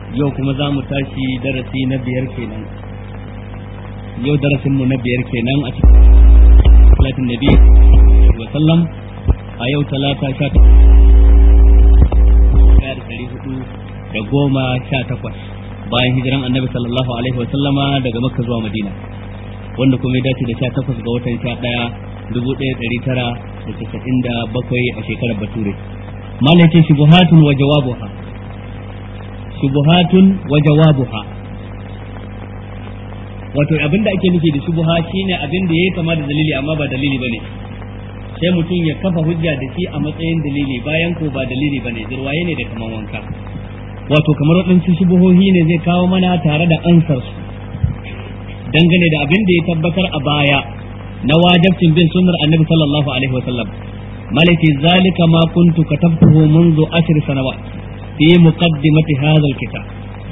yau kuma za mu tashi darasi na biyar kenan yau darasinmu na biyar kenan a cikin salatin nabi wa sallam a yau talata sha da ɗari hudu da goma sha takwas bayan hijiran annabi sallallahu alaihi wa sallama daga makka zuwa madina wanda kuma ya dace da sha takwas ga watan sha ɗaya dubu ɗaya ɗari tara da casa'in da bakwai a shekarar bature malakin shubuhatun wa jawabuha shubuhatun wa jawabuha wato abin da ake nufi da shubuha shine abin da yayi kama da dalili amma ba dalili bane sai mutum ya kafa hujja da shi a matsayin dalili bayan ko ba dalili bane jirwaye ne da kaman wanka wato kamar waɗansu shubuhohi ne zai kawo mana tare da ansar su dangane da abin da ya tabbatar a baya na wajibcin bin sunnar annabi sallallahu alaihi wa sallam malaki zalika ma kuntu katabtuhu منذ عشر سنوات في مقدمة هذا الكتاب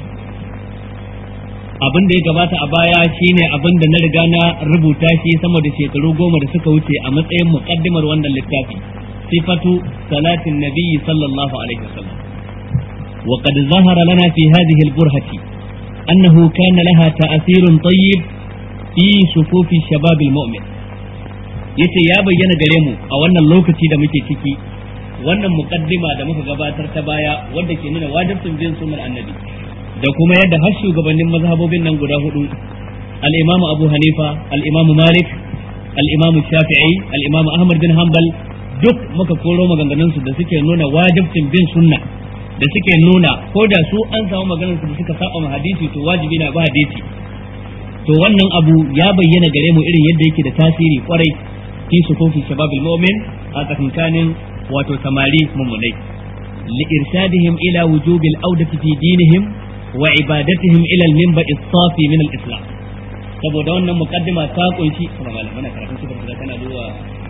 abin da ya gabata a baya shine abin da na riga na rubuta shi sama da shekaru goma da suka wuce a matsayin muqaddimar wannan littafi sifatu salatin nabiyyi sallallahu alaihi wasallam wa qad zahara lana fi hadhihi al-burhati annahu kana laha ta'thirun tayyib fi sufufi shabab al-mu'min yace ya bayyana gare mu a wannan lokaci da muke ciki wannan muqaddima da muka gabatar ta baya wanda ke nuna wajibcin bin sunnar annabi da kuma yadda har shugabannin mazhabobin nan guda hudu al-imamu abu hanifa al-imamu malik al-imamu shafi'i al-imamu ahmad bin hanbal duk muka koro maganganun su da suke nuna wajibcin bin sunna da suke nuna ko da su an samu maganar su da suka saba ma hadisi to wajibi na ba hadisi to wannan abu ya bayyana gare mu irin yadda yake da tasiri kwarai fi sufufi shababil mu'min a tsakankanin wato samari mummunai لإرشادهم إلى وجوب الأودة في دينهم وعبادتهم إلى المنبع الصافي من الإسلام saboda wannan mukaddima ta kunshi kuma malam mana karatun sifar da kana duwa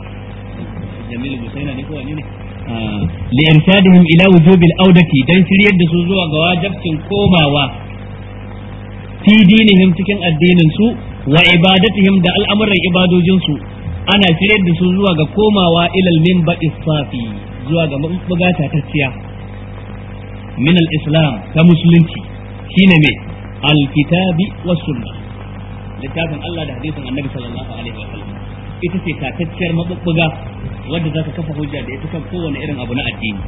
Jamil Musaina ne ko wani ne li irshadihim ila wujub al-audati dan shiryar da su zuwa ga wajibcin komawa fi dinihim cikin addinin su wa ibadatihim da al'amuran ibadojin su ana shiryar da su zuwa ga komawa ila al-minba'i safi zuwa ga mabuga tatacciya min al-islam ta musulunci shine me al-kitabi was sunna littafin Allah da hadisin Annabi sallallahu alaihi wa sallam ita ce tatacciyar mabubbuga wadda zaka kafa hujja da ita kan kowane irin abu na addini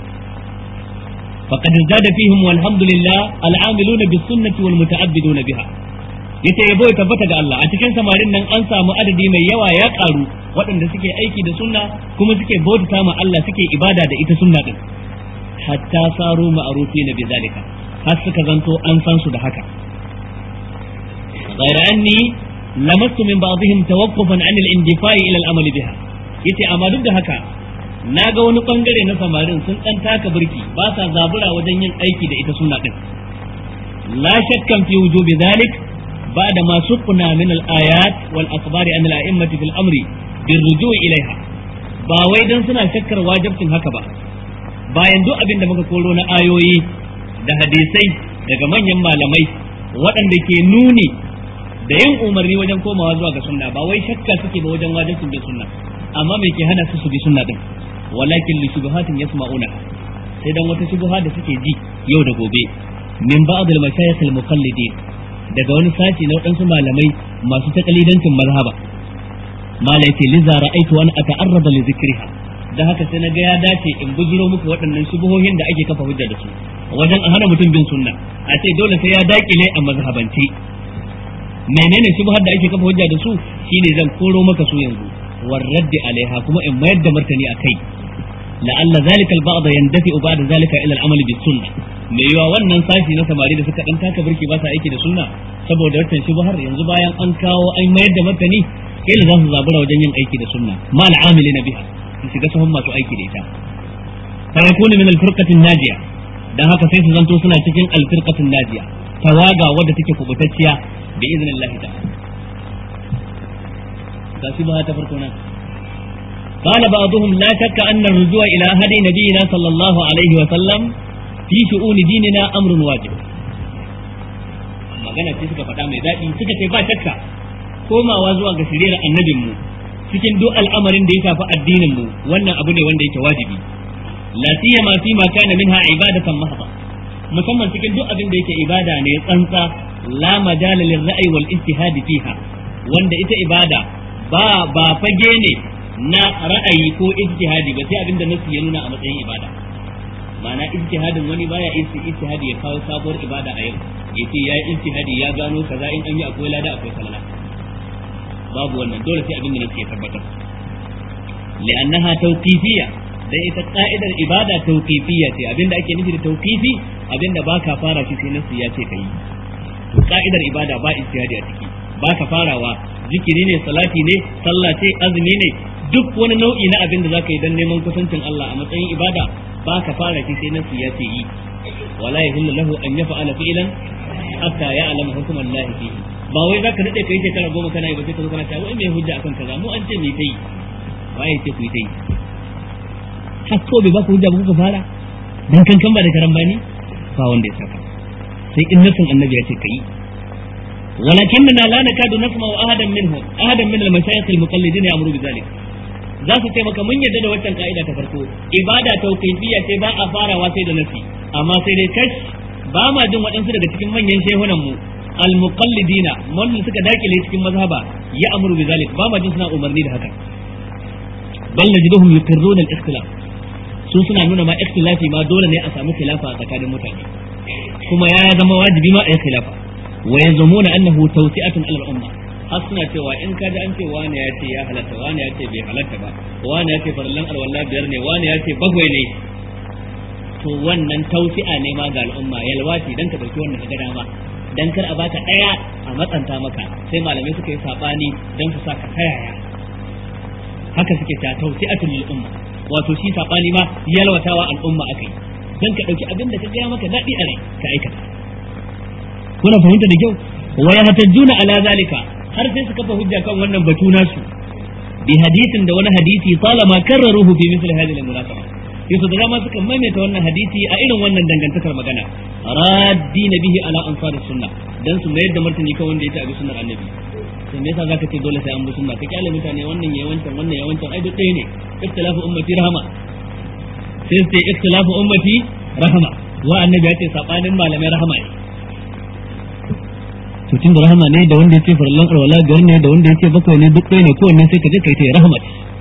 faqad zada fihim walhamdulillah al-amiluna bis sunnati wal muta'abbiduna biha yace yabo ya tabbata ga Allah a cikin samarin nan an samu adadi mai yawa ya karu waɗanda suke aiki da sunna kuma suke bauta ma Allah suke ibada da ita sunna din hatta saru ma'arufi na bizalika har suka zanto an san su da haka غير أني لمست من بعضهم توقفا عن الاندفاع إلى الأمل بها yace amma duk da haka na ga wani bangare na samarin sun dan taka birki ba sa zabura wajen yin aiki da ita sunna din la shakkan fi wujubi dhalik ba'da ma suqna min al-ayat wal akhbar an al-a'immati fil amri bir ruju' ilaiha ba wai dan suna shakkar wajibcin haka ba bayan duk abin da muka koro na ayoyi da hadisai daga manyan malamai waɗanda ke nuni da yin umarni wajen komawa zuwa ga sunna ba wai shakka suke ba wajen wajibcin bin sunna amma me ke hana su su bi sunna din walakin li shubuhatin yasma'una sai dan wata shubuha da suke ji yau da gobe min ba'd al mashayikh al muqallidin daga wani sashi na waɗansu malamai masu takalidancin mazhaba malai ce liza ra'aitu an ata'arrada li zikriha da haka sai na ga ya dace in bujiro muku waɗannan shubuhohin da ake kafa hujja da su wajen a hana mutum bin sunna a ce dole sai ya dakile a mazhabance menene shubhar da ake kafa hujja da su shine zan koro maka su yanzu war raddi alaiha kuma in mayar da martani akai la'alla zalika al-ba'd yandafi ba'da zalika ila al-amal bis sunnah me yawa wannan sashi na samari da suka dan taka burki ba sa aiki da sunna saboda wannan shubhar yanzu bayan an kawo an mayar da martani kila za su zabura wajen yin aiki da sunna ma al-amilina biha su shiga sahun masu aiki da ita fa yakunu min al-firqati najiya dan haka sai su zanto suna cikin al-firqati najiya tawaga wadda take kubutacciya bi idnillahi ta'ala gashi ba ta farko nan قال بعضهم لا شك أن الرجوع إلى هدي نبينا صلى الله عليه وسلم في شؤون ديننا أمر واجب magana ce suka faɗa mai daɗi suka ce ba shakka komawa zuwa ga shiriyar annabinmu cikin duk al'amarin da ya shafi addinin mu wannan abu ne wanda yake wajibi la siyama fi ma kana minha ibadatan mahdha musamman cikin duk abin da yake ibada ne tsantsa la majala lil ra'yi wal ijtihad fiha wanda ita ibada ba ba fage ne na ra'ayi ko ijtihadi ba sai abin da nasu ya nuna a matsayin ibada ma'ana ijtihadin wani baya isi ijtihadi ya kawo sabuwar ibada a yau yace yayi ijtihadi ya gano kaza in an yi akwai lada akwai salala babu wannan dole sai abin da nasu ya tabbatar li'annaha tawqifiyya dan ita ka'idar ibada tawqifiyya ce abinda ake nufi da tawqifi abinda baka fara shi sai nasu ya ce kai to ka'idar ibada ba ijtihadi a ciki baka farawa zikiri ne salati ne sallah ce azumi ne duk wani nau'i na abin da zaka yi dan neman kusancin Allah a matsayin ibada baka fara shi sai nasu ya ce yi wala yahillu lahu an yaf'ala fi'lan hatta ya'lam hukm Allah fihi ba wai zaka dade kai shekara goma kana yi ba sai ka zo kana cewa wai me hujja akan kaza mu an ce me kai waye ce ku yi ta yi har ko bai ba ku hujja ba kuka fara dan kankan ba da karambani ba wanda ya saka sai in nasin annabi ya ce kai ولكننا لا نكاد نسمع أحدا منهم أحدا من المشايخ المقلدين يأمر بذلك za su ce maka mun yadda da waccan ka'ida ta farko ibada tauqifiyya ce ba a farawa sai da nasi amma sai dai kash ba ma jin waɗansu daga cikin manyan shehunan mu al-muqallidina wannan suka dakile cikin mazhaba ya amuru bi zalik ba ma jin suna umarni da haka bal najiduhum yuqirruna al-ikhtilaf su suna nuna ma ikhtilafi ma dole ne a samu khilafa a tsakanin mutane kuma ya zama wajibi ma a yi khilafa wa yazumuna annahu tawsi'atun ala al-umma har suna cewa in ka ji an ce wani ya ce ya halatta wani ya ce bai halatta ba wani ya ce farallan alwala biyar ne wani ya ce bagwai ne to wannan tausi'a ne ma ga al'umma yalwa ce dan ka dauki wannan ga dama dan kar a baka daya a matsanta maka sai malamai suka yi sabani dan su saka tayaya haka suke ta tausi'atul lil umma wato shi sabani ma yalwatawa al'umma akai dan ka dauki abin da ka ga maka dadi a rai ka aikata kuna fahimta da kyau wa yahtajuna ala zalika har sai su kafa hujja kan wannan batu nasu bi hadisin da wani hadisi talama karraruhu fi misli hadhihi al-munasaba yaso da dama suka maimaita wannan hadisi a irin wannan dangantakar magana raddi bihi ala ansar sunna dan su mayar da martani kan wanda ya abi sunnar annabi sai me yasa zaka ce dole sai an bi sunna ka kyale mutane wannan yayi wancan wannan yayi wancan ai duk ɗaya ne ikhtilafu ummati rahama sai sai ikhtilafu ummati rahama wa annabi ya ce sabanin malamai rahama ne to tun da rahama ne da wanda ya ce farallan alwala biyar ne da wanda ya ce bakwai ne duk ɗaya ne kowanne sai ka je kai ta rahama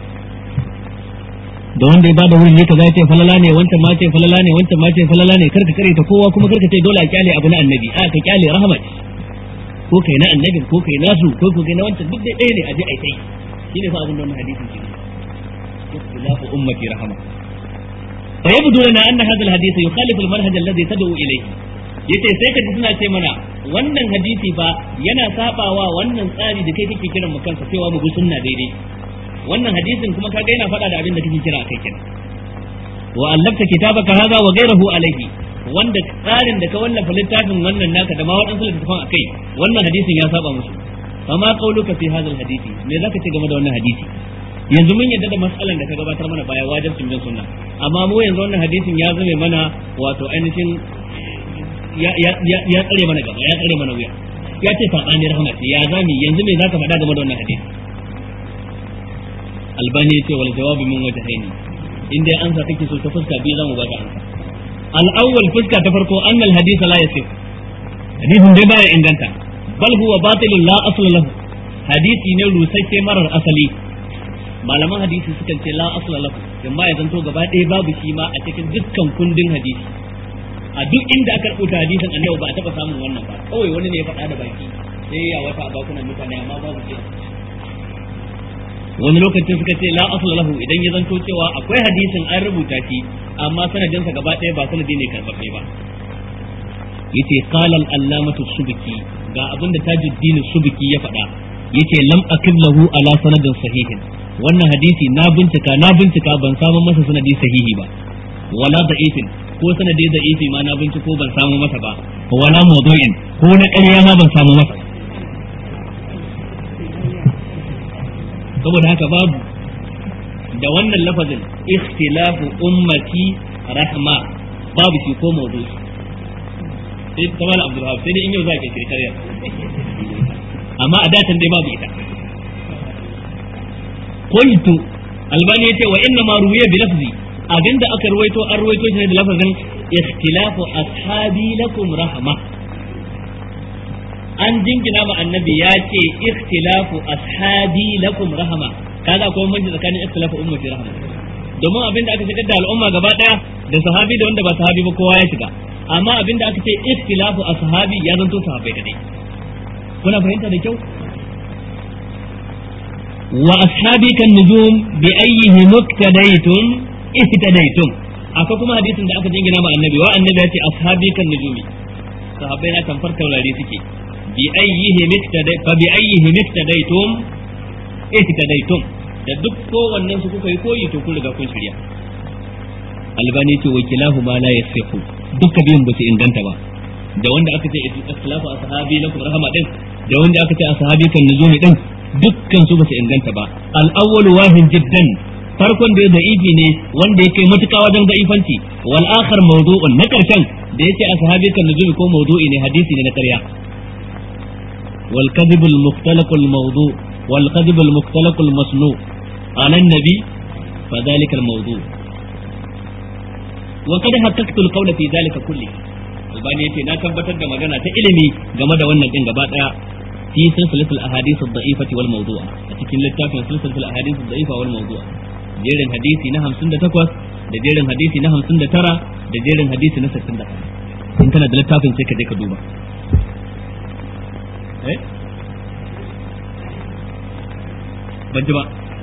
da wanda ya bada wurin ne kaza ya ce falala ne wancan ma ce falala ne wancan ma ce falala ne karka kare ta kowa kuma karka ce dole a kyale abu na annabi a ka kyale rahama ko kai na annabin ko kai nasu ko ko kai na wancan duk ɗaya ne a je a yi shi ne fa abin da wannan hadisin ke ikhtilafu ummati rahama فيبدو لنا أن هذا الحديث يخالف المنهج الذي تدعو إليه yace sai ka ji suna ce mana wannan hadisi fa yana sabawa wannan tsari da kai kake kiran mu kansa cewa mu bi sunna daidai wannan hadisin kuma kaga yana faɗa da abin da kake kira kai kenan wa allafta kitabaka hadha wa ghayruhu alayhi wanda tsarin da ka wallafa littafin wannan naka da ma waɗansu littafan akai wannan hadisin ya saba musu fama qauluka fi hadha alhadisi me zaka ce game da wannan hadisi yanzu mun yadda da matsalan da ka gabatar mana baya wajibcin bin sunna amma mu yanzu wannan hadisin ya zame mana wato ainihin ya tsare mana gaba ya tsare mana wuya ya ce sabani rahama ce ya zami yanzu me zaka faɗa game da wannan hadisi albani ya ce wal jawabi min wajhaini in dai ansa kake so ta fuska biyu zamu baka ansa al-awwal fuska ta farko anna al-hadith la yasih hadisin dai baya inganta bal huwa batilun la asla lahu hadisi ne rusasshe marar asali malaman hadisi sukan ce la asla lahu amma ya zanto gaba ɗaya babu shi ma a cikin dukkan kundin hadisi a duk inda aka rubuta hadisin annabi ba a taba samun wannan ba kawai wani ne ya faɗa da baki sai ya wata a bakunan mutane amma babu shi wani lokacin suka ce la asla lahu idan ya zanto cewa akwai hadisin an rubuta shi amma sanadinsa gaba ɗaya ba sanadi ne karɓaɓɓe ba yace qala al-allamatu subki ga abinda tajuddin subki ya faɗa yace lam akib lahu ala sanadin sahihin wannan hadisi na bincika na bincika ban samu masa sanadi sahihi ba wala da'ifin ko sanadi da'ifi ma na binciko ban samu masa ba wala mawdu'in ko na ƙarya ma ban samu masa saboda haka babu da wannan lafazin ikhtilafu ummati rahma babu shi ko mawdu'i sai ta mala abdul sai dai in yau za ka kirkariyar amma a datan dai babu ita qultu albani yace wa inna ma ruwiya bi lafzi abinda aka ruwaito an ruwaito shi ne da lafazin ikhtilafu ashabi lakum rahma an jingina ma annabi ya ce ikhtilafu ashabi lakum rahma kaga akwai manji tsakanin ikhtilafu ummati rahma domin abin da aka shigar da al'umma gaba daya da sahabi da wanda ba sahabi ba kowa ya shiga amma abin da aka ce ikhtilafu ashabi ya zanto sahabbai kadai kuna fahimta da kyau wa ashabi kan nujum bi ayyihi muktadaytum ihtadaytum akwai kuma hadisin da aka jingina ma annabi wa annabi ya ce ashabi kan nujumi sahabbai na tamfar taurari suke bi ayyihi miktaday fa bi ayyihi miktadaytum ihtadaytum da duk kowannen su kuka yi koyi to kun riga kun shirya albani ce wa kilahu ma la yasihu duka biyun ba su inganta ba da wanda aka ce ikhtilafu ashabi lakum rahama din da wanda aka ce ashabi kan nuzumi din dukkan su ba su inganta ba al-awwal wahin jiddan farkon da da'ifi ne wanda ya kai matuƙa wajen da'ifanci wal akhar mawdu'un na karshen da yace ashabi kan nuzumi ko mawdu'i ne hadisi ne na ƙarya wal kadhib al mukhtalaq al mawdu' wal kadhib al mukhtalaq al masnu' ala an-nabi fa dhalika al mawdu' wa qad haqqaqtu al qawla fi dhalika kulli albani yace na tabbatar da magana ta ilimi game da wannan din gaba daya في سلسلة الأحاديث الضعيفة والموضوع لكن للتافع سلسلة الأحاديث الضعيفة والموضوع jerin hadisi na hamsin da takwas da jerin hadisi na hamsin da tara da jerin hadisi na sittin da in kana da littafin sai ka je ka duba eh ban ji ba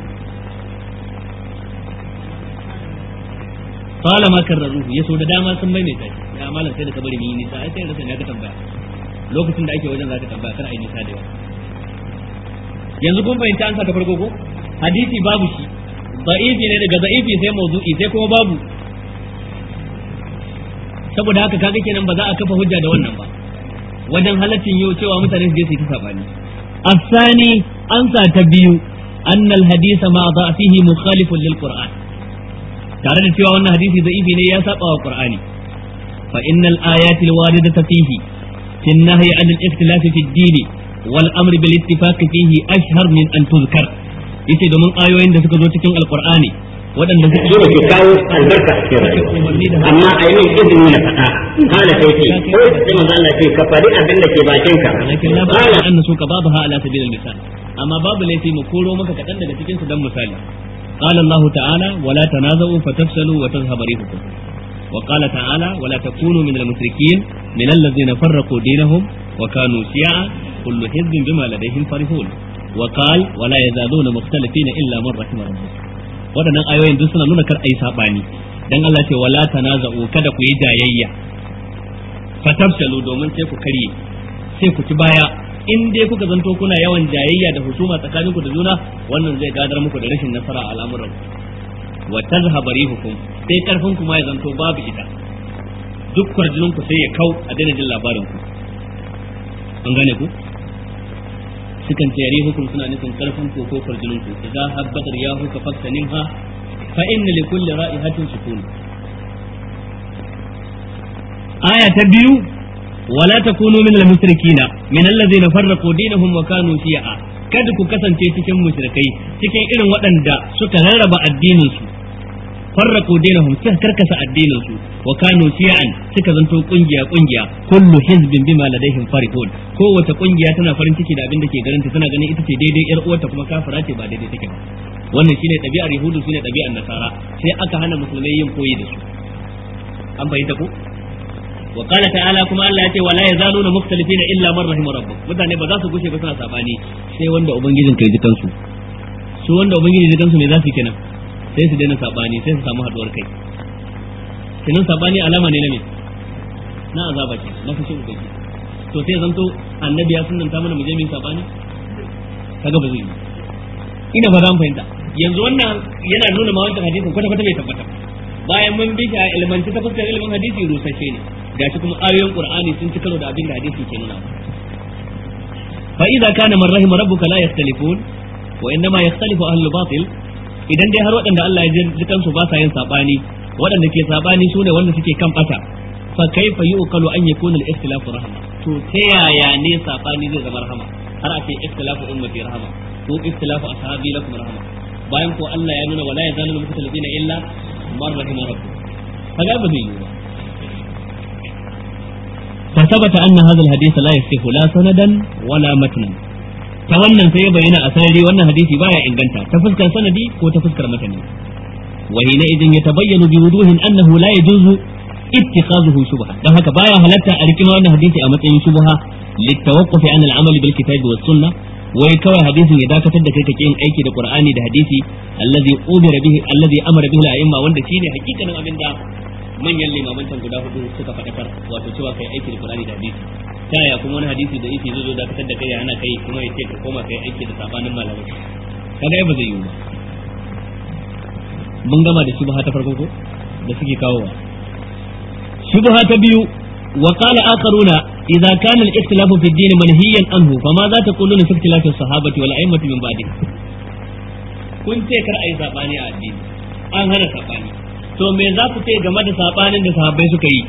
qala ma karraruhu yaso da dama sun maimaita shi ya malam sai da ka bari ni nisa ai sai rasa ne ka tambaya lokacin da ake wajen za ka tambaya kar ai nisa da yawa yanzu kun fahimci an sa ta farko ko hadisi babu shi da'ifi ne daga da'ifi sai mawdu'i sai kuma babu saboda haka kaga kenan ba za a kafa hujja da wannan ba wajen halaccin yau cewa mutane su je su yi ta sabani asani an sa ta biyu annal hadisa ma da'fihi mukhalifun lil qur'an tare da cewa wannan hadisi da'ifi ne ya saba wa qur'ani fa innal ayati alwaridata fihi fi an-nahyi 'an al-ikhtilaf fi ad-din wal amr bil ittifaq fihi ashhar min an tuzkar yace domin ayoyin da suka zo cikin alqur'ani waɗanda suka zo ke kawo albarka a cikin rayuwa amma a yi min izini na faɗa kala sai ce ko sai manzo Allah ce ka faɗi abin da ke bakin ka lakin la ba'a an su ka babu ha ala sabilil misal amma babu laifi mu koro maka kaɗan daga cikin su dan misali قال الله تعالى ولا تنازعوا فتفشلوا وتذهب ريحكم وقال تعالى ولا تكونوا من المشركين من الذين فرقوا دينهم وكانوا شيعا كل حزب بما لديهم فرحون وقال ولا يزالون مختلفين الا من رحم ربك waɗannan ayoyin duk suna nuna kar ayi sabani dan Allah ce wala tanaza'u kada ku yi jayayya fatafshalu domin sai ku karye sai ku ci baya in dai kuka zanto kuna yawan jayayya da husuma tsakaninku da juna wannan zai gadar muku da rashin nasara a al'amuran wa tazhaba rihukum sai karfin ku ma ya zanto babu ita duk kwarjinin ku sai ya kau a daina jin labarin ku an gane ku sukan ce rihukum suna nufin karfin ku ko kwarjinin ku idza habbat riyahu ka faktaninha fa inna li kulli ra'ihatin sukun aya ta biyu ولا تكونوا من المشركين من الذين فرقوا دينهم وكانوا شيعا kada ku kasance cikin mushrikai cikin irin waɗanda suka rarraba addinin su farraqu dinahum suka karkasa addinin su wa kanu shi'an suka zanto kungiya kungiya kullu hizbin bima ladaihim farihun kowace kungiya tana farin ciki da abin da ke garanta tana ganin ita ce daidai yar uwarta kuma kafira ce ba daidai take ba wannan shine ɗabi'ar yahudu shine ɗabi'ar nasara sai aka hana musulmai yin koyi da su an bayyana ko وقال تعالى كما الله يتي ولا يزالون مختلفين الا من رحم ربك mutane ba za su gushe ba suna sabani sai wanda ubangijin kai jikan su su wanda ubangijin jikan su me za su kenan sai su daina sabani sai su samu haduwar kai kenan sabani alama ne na me na azaba ce na fushin ubangiji to sai zanto annabi ya sunnanta mana mu je mu yi sabani kaga ba zai yi ina ba za mu fahimta yanzu wannan yana nuna ma wancan hadisin kwata kwata bai tabbata bayan mun bi shi a ilmanci ta fuskar ilimin hadisi rusashe ne gashi kuma ayoyin qur'ani sun ci karo da abin da hadisi ke nuna fa idza kana man rahima rabbuka la yakhtalifun wa innama yakhtalifu ahlul batil idan dai har waɗanda Allah ya ji kansu ba sa yin sabani waɗanda ke sabani sune wanda suke kan bata fa kaifa yuqalu an yakuna al-ikhtilafu rahma to ta yaya ne sabani zai zama rahama har a ce ikhtilafu ummati rahama ko ikhtilafu ashabi lakum rahama bayan ko Allah ya nuna wala yazalu al-mukhtalifina illa man rahima rabbuk kaga ba zai yi ba فثبت أن هذا الحديث لا يصح لا سندا ولا متنا ta wannan sai ya bayyana a sarari wannan hadisi baya inganta ta fuskar sanadi ko ta fuskar matani wa hina idan ya tabayyana bi wuduhin annahu la yajuzu ittikhazuhu shubha dan haka baya halatta a rikin wannan hadisi a matsayin shubha litawaqquf an al-amal bil kitab was sunnah wai kawai hadisin ya dakatar da kai kake yin aiki da qur'ani da hadisi allazi umira bihi allazi amara bihi al-a'imma wanda shine hakikanin abinda manyan limaman can guda hudu suka faɗakar wato cewa kai aiki da qur'ani da hadisi ta yaya kuma wani hadisi da yake zo dakatar da kai ya hana kai kuma ya ce ka koma kai aiki da sabanin malamai kaga ba zai yiwu ba mun gama da shubha ta farko ko da suke kawowa shubha ta biyu وقال آخرون إذا كان الاختلاف في الدين منهيا عنه فماذا تقولون في اختلاف الصحابة والأئمة من بعدهم kun ce kar a yi saɓani a addini an hana saɓani to me za ku ce game da saɓanin da sahabbai suka yi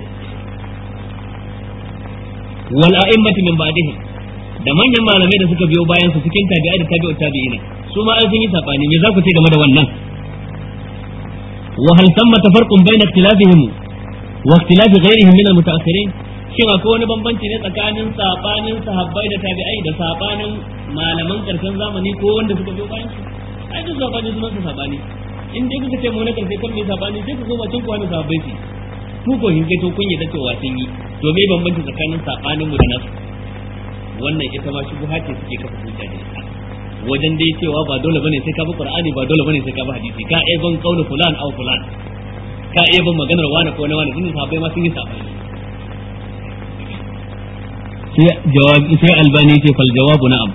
wal a'immati min ba'dihim da manyan malamai da suka biyo bayan su cikin tabi'a da tabi'ut tabi'ina su ma sun yi saɓani me za ku ce game da wannan wa hal thamma tafarqun bayna ikhtilafihim wa ikhtilafi ghairihim min al-mutaakhirin shin akwai wani bambanci ne tsakanin sabanin sahabbai da tabi'ai da sabanin malaman karshen zamani ko wanda suka biyo bayan su ai duk sabani sunan su sabani in dai kuka ce mu na karshe kan mai sabani sai ku koma cin kwani sahabbai su ku ko hin to kun yadda cewa sun yi to me bambanci tsakanin sabanin mu da nasu wannan ita ma shubuha ce suke kafa hujja da ita wajen dai cewa ba dole bane sai ka bi qur'ani ba dole bane sai ka bi hadisi ka ai ban kaulu fulan au fulan ka iya bin maganar wani ko na wani tunda sahabbai ma sun yi sabani sai jawabi sai albani ce fal jawabu na'am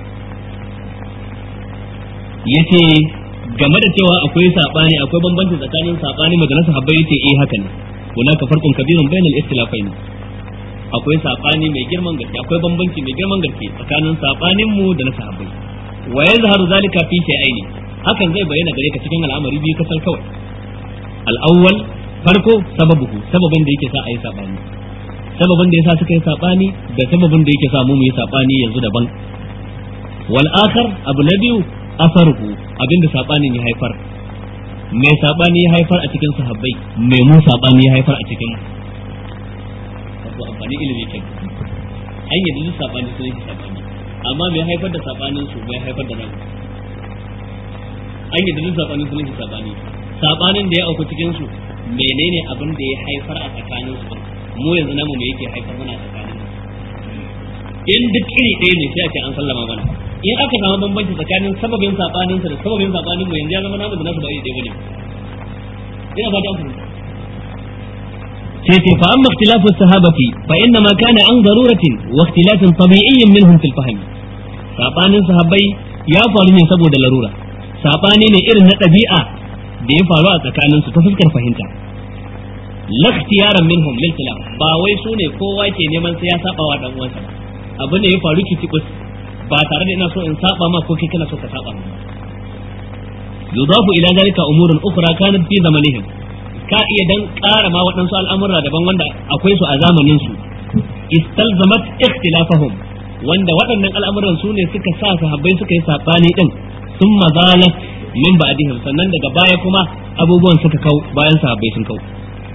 yace game da cewa akwai sabani akwai bambanci tsakanin sabani magana sahabbai yace eh haka ne hunaka farqun kabirun bainal ikhtilafain akwai sabani mai girman gaske akwai bambanci mai girman gaske tsakanin sabanin mu da na sahabbai wa yazharu zalika fi shay'aini hakan zai bayyana gare ka cikin al'amari biyu kasal kawai al-awwal farko sababuhu sababin da yake sa a yi sabani sababin da yasa suka yi sabani da sababin da yake sa mu mu yi sabani yanzu daban wal akhar abu na biyu asaruhu abinda sabanin ya haifar mai sabani ya haifar a cikin sahabbai mai mu sabani ya haifar a cikin wato amfani ilimi ke an yi duk sabani sun yi sabani amma mai haifar da sabanin su mai haifar da namu an yi duk sabanin sun yi sabani sabanin da ya auku cikin su menene abin da ya haifar a tsakanin su mu yanzu namu me yake haifar mana a tsakanin in duk iri ɗaya ne sai a ce an sallama mana in aka samu bambanci tsakanin sababin sabanin sa da sababin sabanin mu yanzu ya zama namu da nasu ba iri ɗaya bane ina fata an fahimta sai ce fa amma ikhtilafu sahabati fa inna ma kana an daruratin wa ikhtilafin tabi'iyyin minhum fil fahm sabanin sahabbai ya faru ne saboda larura sabani ne irin na ɗabi'a da ya faru a tsakanin su ta fuskar fahimta la ikhtiyaran minhum lil khilaf ba wai su ne kowa ke neman sai ya saba wa dan uwansa abu ne ya faru kitikus ba tare da ina so in saba ma ko kai kana so ka saba ma yudafu ila zalika umurun ukhra kanat fi zamanihim ka iya dan ƙara ma waɗansu al'amura daban wanda akwai su a zamanin su istalzamat ikhtilafahum wanda waɗannan al'amuran su ne suka sa sahabbai suka yi sabani din sun mazalat min ba'dihim sannan daga baya kuma abubuwan suka kau bayan sahabbai sun kau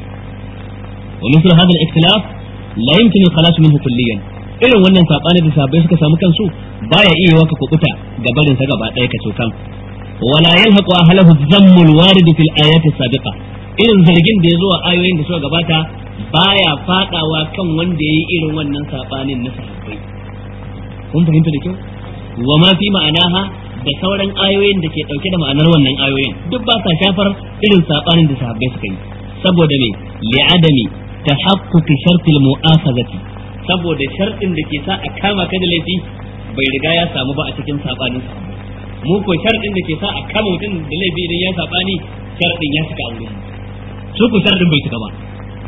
wa misal hadha al-ikhtilaf la yumkin al-khalas minhu kulliyan irin wannan sabani da sahabbai suka samu kansu baya iya waka kubuta ga barin sa gaba ɗaya ka cokan wala yalhaqu ahlahu dhammul warid fil ayati sabiqa irin zargin da ya zo a ayoyin da suka gabata baya fadawa kan wanda yayi irin wannan sabanin na sahabbai kun fahimta da kyau wa ma fi ma'anaha da sauran ayoyin da ke dauke da ma'anar wannan ayoyin duk ba sa shafar irin sabanin da sahabbai suka yi saboda me li'adami tahaqquqi shartil mu'akhazati saboda shartin da ke sa a kama ka da laifi bai riga ya samu ba a cikin sabanin sahabbai mu ko shartin da ke sa a kama mutum da laifi idan ya sabani shartin ya cika a wurin su ku shartin bai cika ba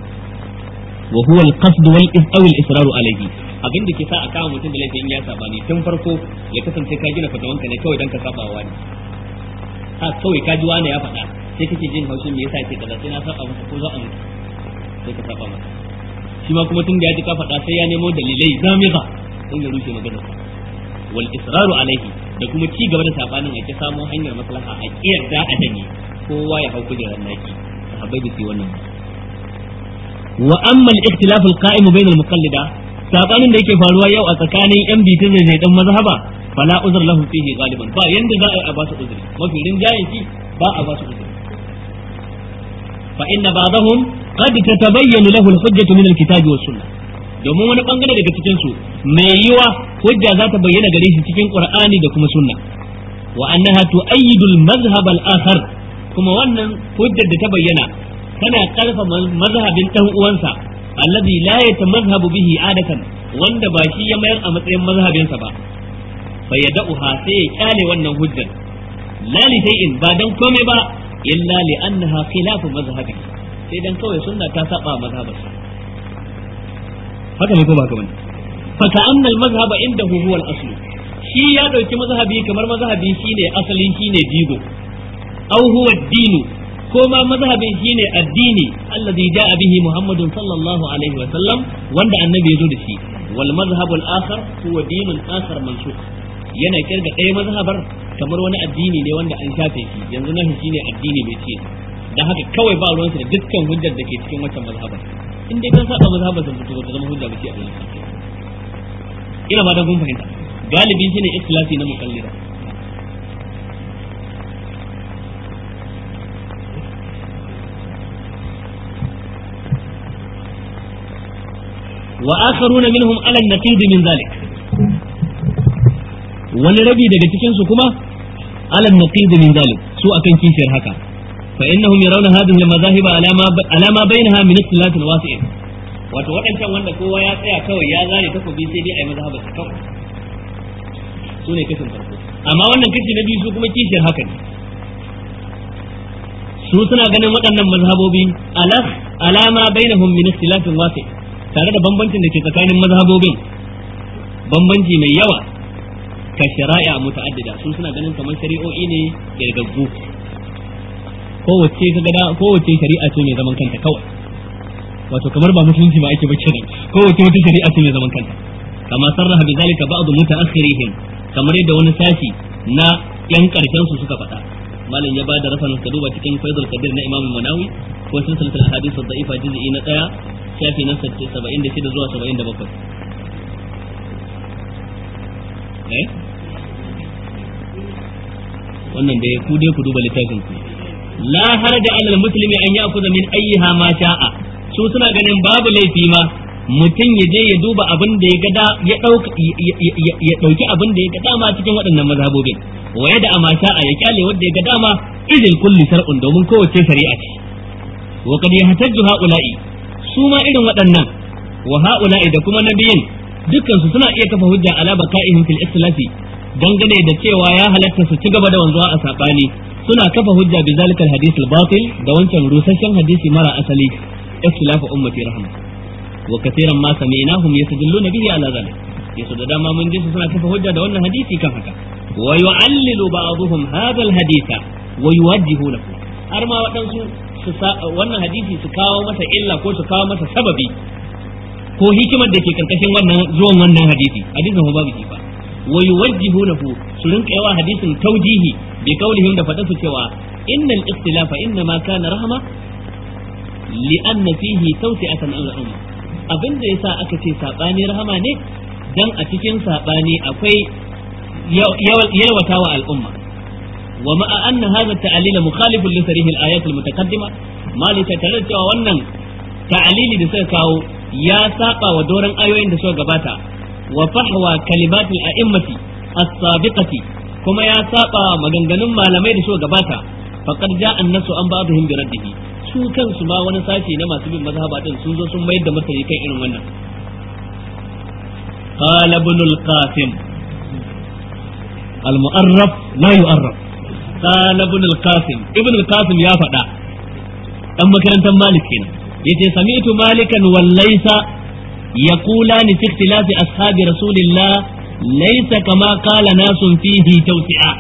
wa huwa al-qasd wal aw al-israr alayhi abin da ke sa a kama mutum da laifin ya sabani tun farko ya kasance ka gina fatawanka ne kawai dan ka saba wa wani ha kawai ka ji wani ya faɗa sai kake jin haushin me yasa ce kaza sai na saba masa ko za a mutu sai ka saba masa shi ma kuma tun da ya ji ka faɗa sai ya nemo dalilai zamiga don ya rushe maganar sa wal israru alaihi da kuma ci gaba da sabanin ake samo hanyar maslaha a kiyarda a danye kowa ya hau kujerar naki sahabbai da su wannan wa amma al-ikhtilaf al-qa'im bain al-muqallida sabanin da yake faruwa yau a tsakanin yan bitin zai dan mazhaba fala uzr lahu fihi galiban ba yanda za a yi a ba su uzuri mafi rinjayen shi ba a ba su uzuri fa inna ba'dahum qad tatabayyanu lahu al-hujjatu min al-kitabi was sunnah domin wani bangare daga cikin su mai yiwa hujja za ta bayyana gare shi cikin qur'ani da kuma sunna wa annaha tu'ayyidu al-madhhab al-akhar kuma wannan hujjar da ta bayyana tana karfa mazhabin dan uwansa alladhi la yatamazhabu bihi adatan wanda ba shi ya mayar a matsayin mazhabinsa ba fa yad'uha sai ya kyale wannan hujjar la li shay'in ba dan komai ba illa li annaha khilafu mazhabi sai dan kawai sunna ta saba mazhabarsa haka ne ko ba haka bane fa ka'anna al-mazhaba indahu huwa al-asl shi ya dauki mazhabi kamar mazhabi shine asalin shine jigo aw huwa ad-dinu ko ma mazhabin shine addini allazi ja'a bihi Muhammadun sallallahu alaihi wa sallam wanda annabi ya zo da shi wal mazhabu al-akhar huwa dinun akhar mansukh yana kirga ɗaya mazhabar kamar wani addini ne wanda an shafe shi yanzu nahi shine addini bai ce dan haka kawai ba ruwansa da dukkan hujjar da ke cikin wancan mazhabar in dai kan saba mazhabar da to ta zama hujja ba ce a wurin ina ba da kun fahimta galibi shine ikhlasi na mukallida وآخرون منهم على النقيض من ذلك wani rabi daga cikin su kuma ala naqid min zalik su akan kishiyar haka fa innahum yarawna hadhihi al-madahib alama alama bainaha min ikhtilaf wasi' wato wadancan wanda kowa ya tsaya kawai ya zane takobi sai dai ai mazhabar sa kawai su ne kashin farko amma wannan kashi na biyu su kuma kishiyar haka ne su suna ganin waɗannan mazhabobi ala alama bainahum min ikhtilaf wasi' tare da bambancin da ke tsakanin mazhabobin bambanci mai yawa ka shari'a muta'addida su suna ganin kamar shari'o'i ne kirgaggu kowace ka gada kowace shari'a ce mai zaman kanta kawai wato kamar ba musulunci ba ake bace nan kowace wata shari'a ce mai zaman kanta kama sarraha bi zalika ba'd mutaakhirihim kamar yadda wani sashi na yan karshen su suka faɗa malam ya bada rafanin ka duba cikin faidul qadir na imam manawi ko silsilatul ahadith ad-da'ifa juz'i na 1 shafi na 76 zuwa 77 eh wannan da ku dai ku duba littafin ku la haraja alal muslimi an ya'khudha min ayyiha ma sha'a su suna ganin babu laifi ma mutum ya je ya duba abin da ya ga ya dauka ya dauki abin da ya ga dama cikin waɗannan mazhabobin waye da ama sha'a ya kyale wanda ya ga dama idil kulli shar'un domin kowace shari'a ce wa qad yahtajju ha'ula'i su ma irin waɗannan wa ha'ula'i da kuma nabiyin dukkan su suna iya kafa hujja ala baka'ihim fil islafi dangane da cewa ya halatta su ci gaba da wanzuwa a sabani suna kafa hujja bi zalikal hadith al batil da wancan rusasshen hadisi mara asali islafu ummati rahma wa katiran ma sami'nahum yasdalluna bihi ala zalik yaso da dama mun ji su suna kafa hujja da wannan hadisi kan haka wa yu'allilu ba'dhum hadha al haditha wa yuwajjihu lahu har ma waɗansu wannan hadisi su kawo masa illa ko su kawo masa sababi ko hikimar da ke karkashin wannan zuwan wannan hadisi hadisin ba babu kifa wa yuwajjihunahu su rinka yawa hadisin taujihi bi kaulihim da fadatu cewa innal ikhtilafa inna ma kana rahma li anna fihi tawsi'atan al umma abinda yasa aka ce sabani rahama ne dan a cikin sabani akwai yalwatawa al'umma wa ma'a anna hadha at-ta'lil mukhalifun li sarih al-ayat al-mutaqaddima malika tare da cewa wannan ta'lili da suka kawo ya saba wa doron ayoyin da suka gabata wa fahwa kalimatul a'immati as-sabiqati kuma ya saba maganganun malamai da suka gabata faqad ja'a an-nasu an ba'dihim bi raddihi su kansu ma wani sashi na masu bin mazhaba din sun zo sun mayar da martani kan irin wannan qala ibn al-qasim al-mu'arraf la yu'arraf qala ibn al-qasim ibn al-qasim ya faɗa dan makarantar malik kenan yace sami'tu malikan wallaysa yaqulani fi ikhtilafi ashabi rasulillah laysa kama qala nasun fihi tawsi'a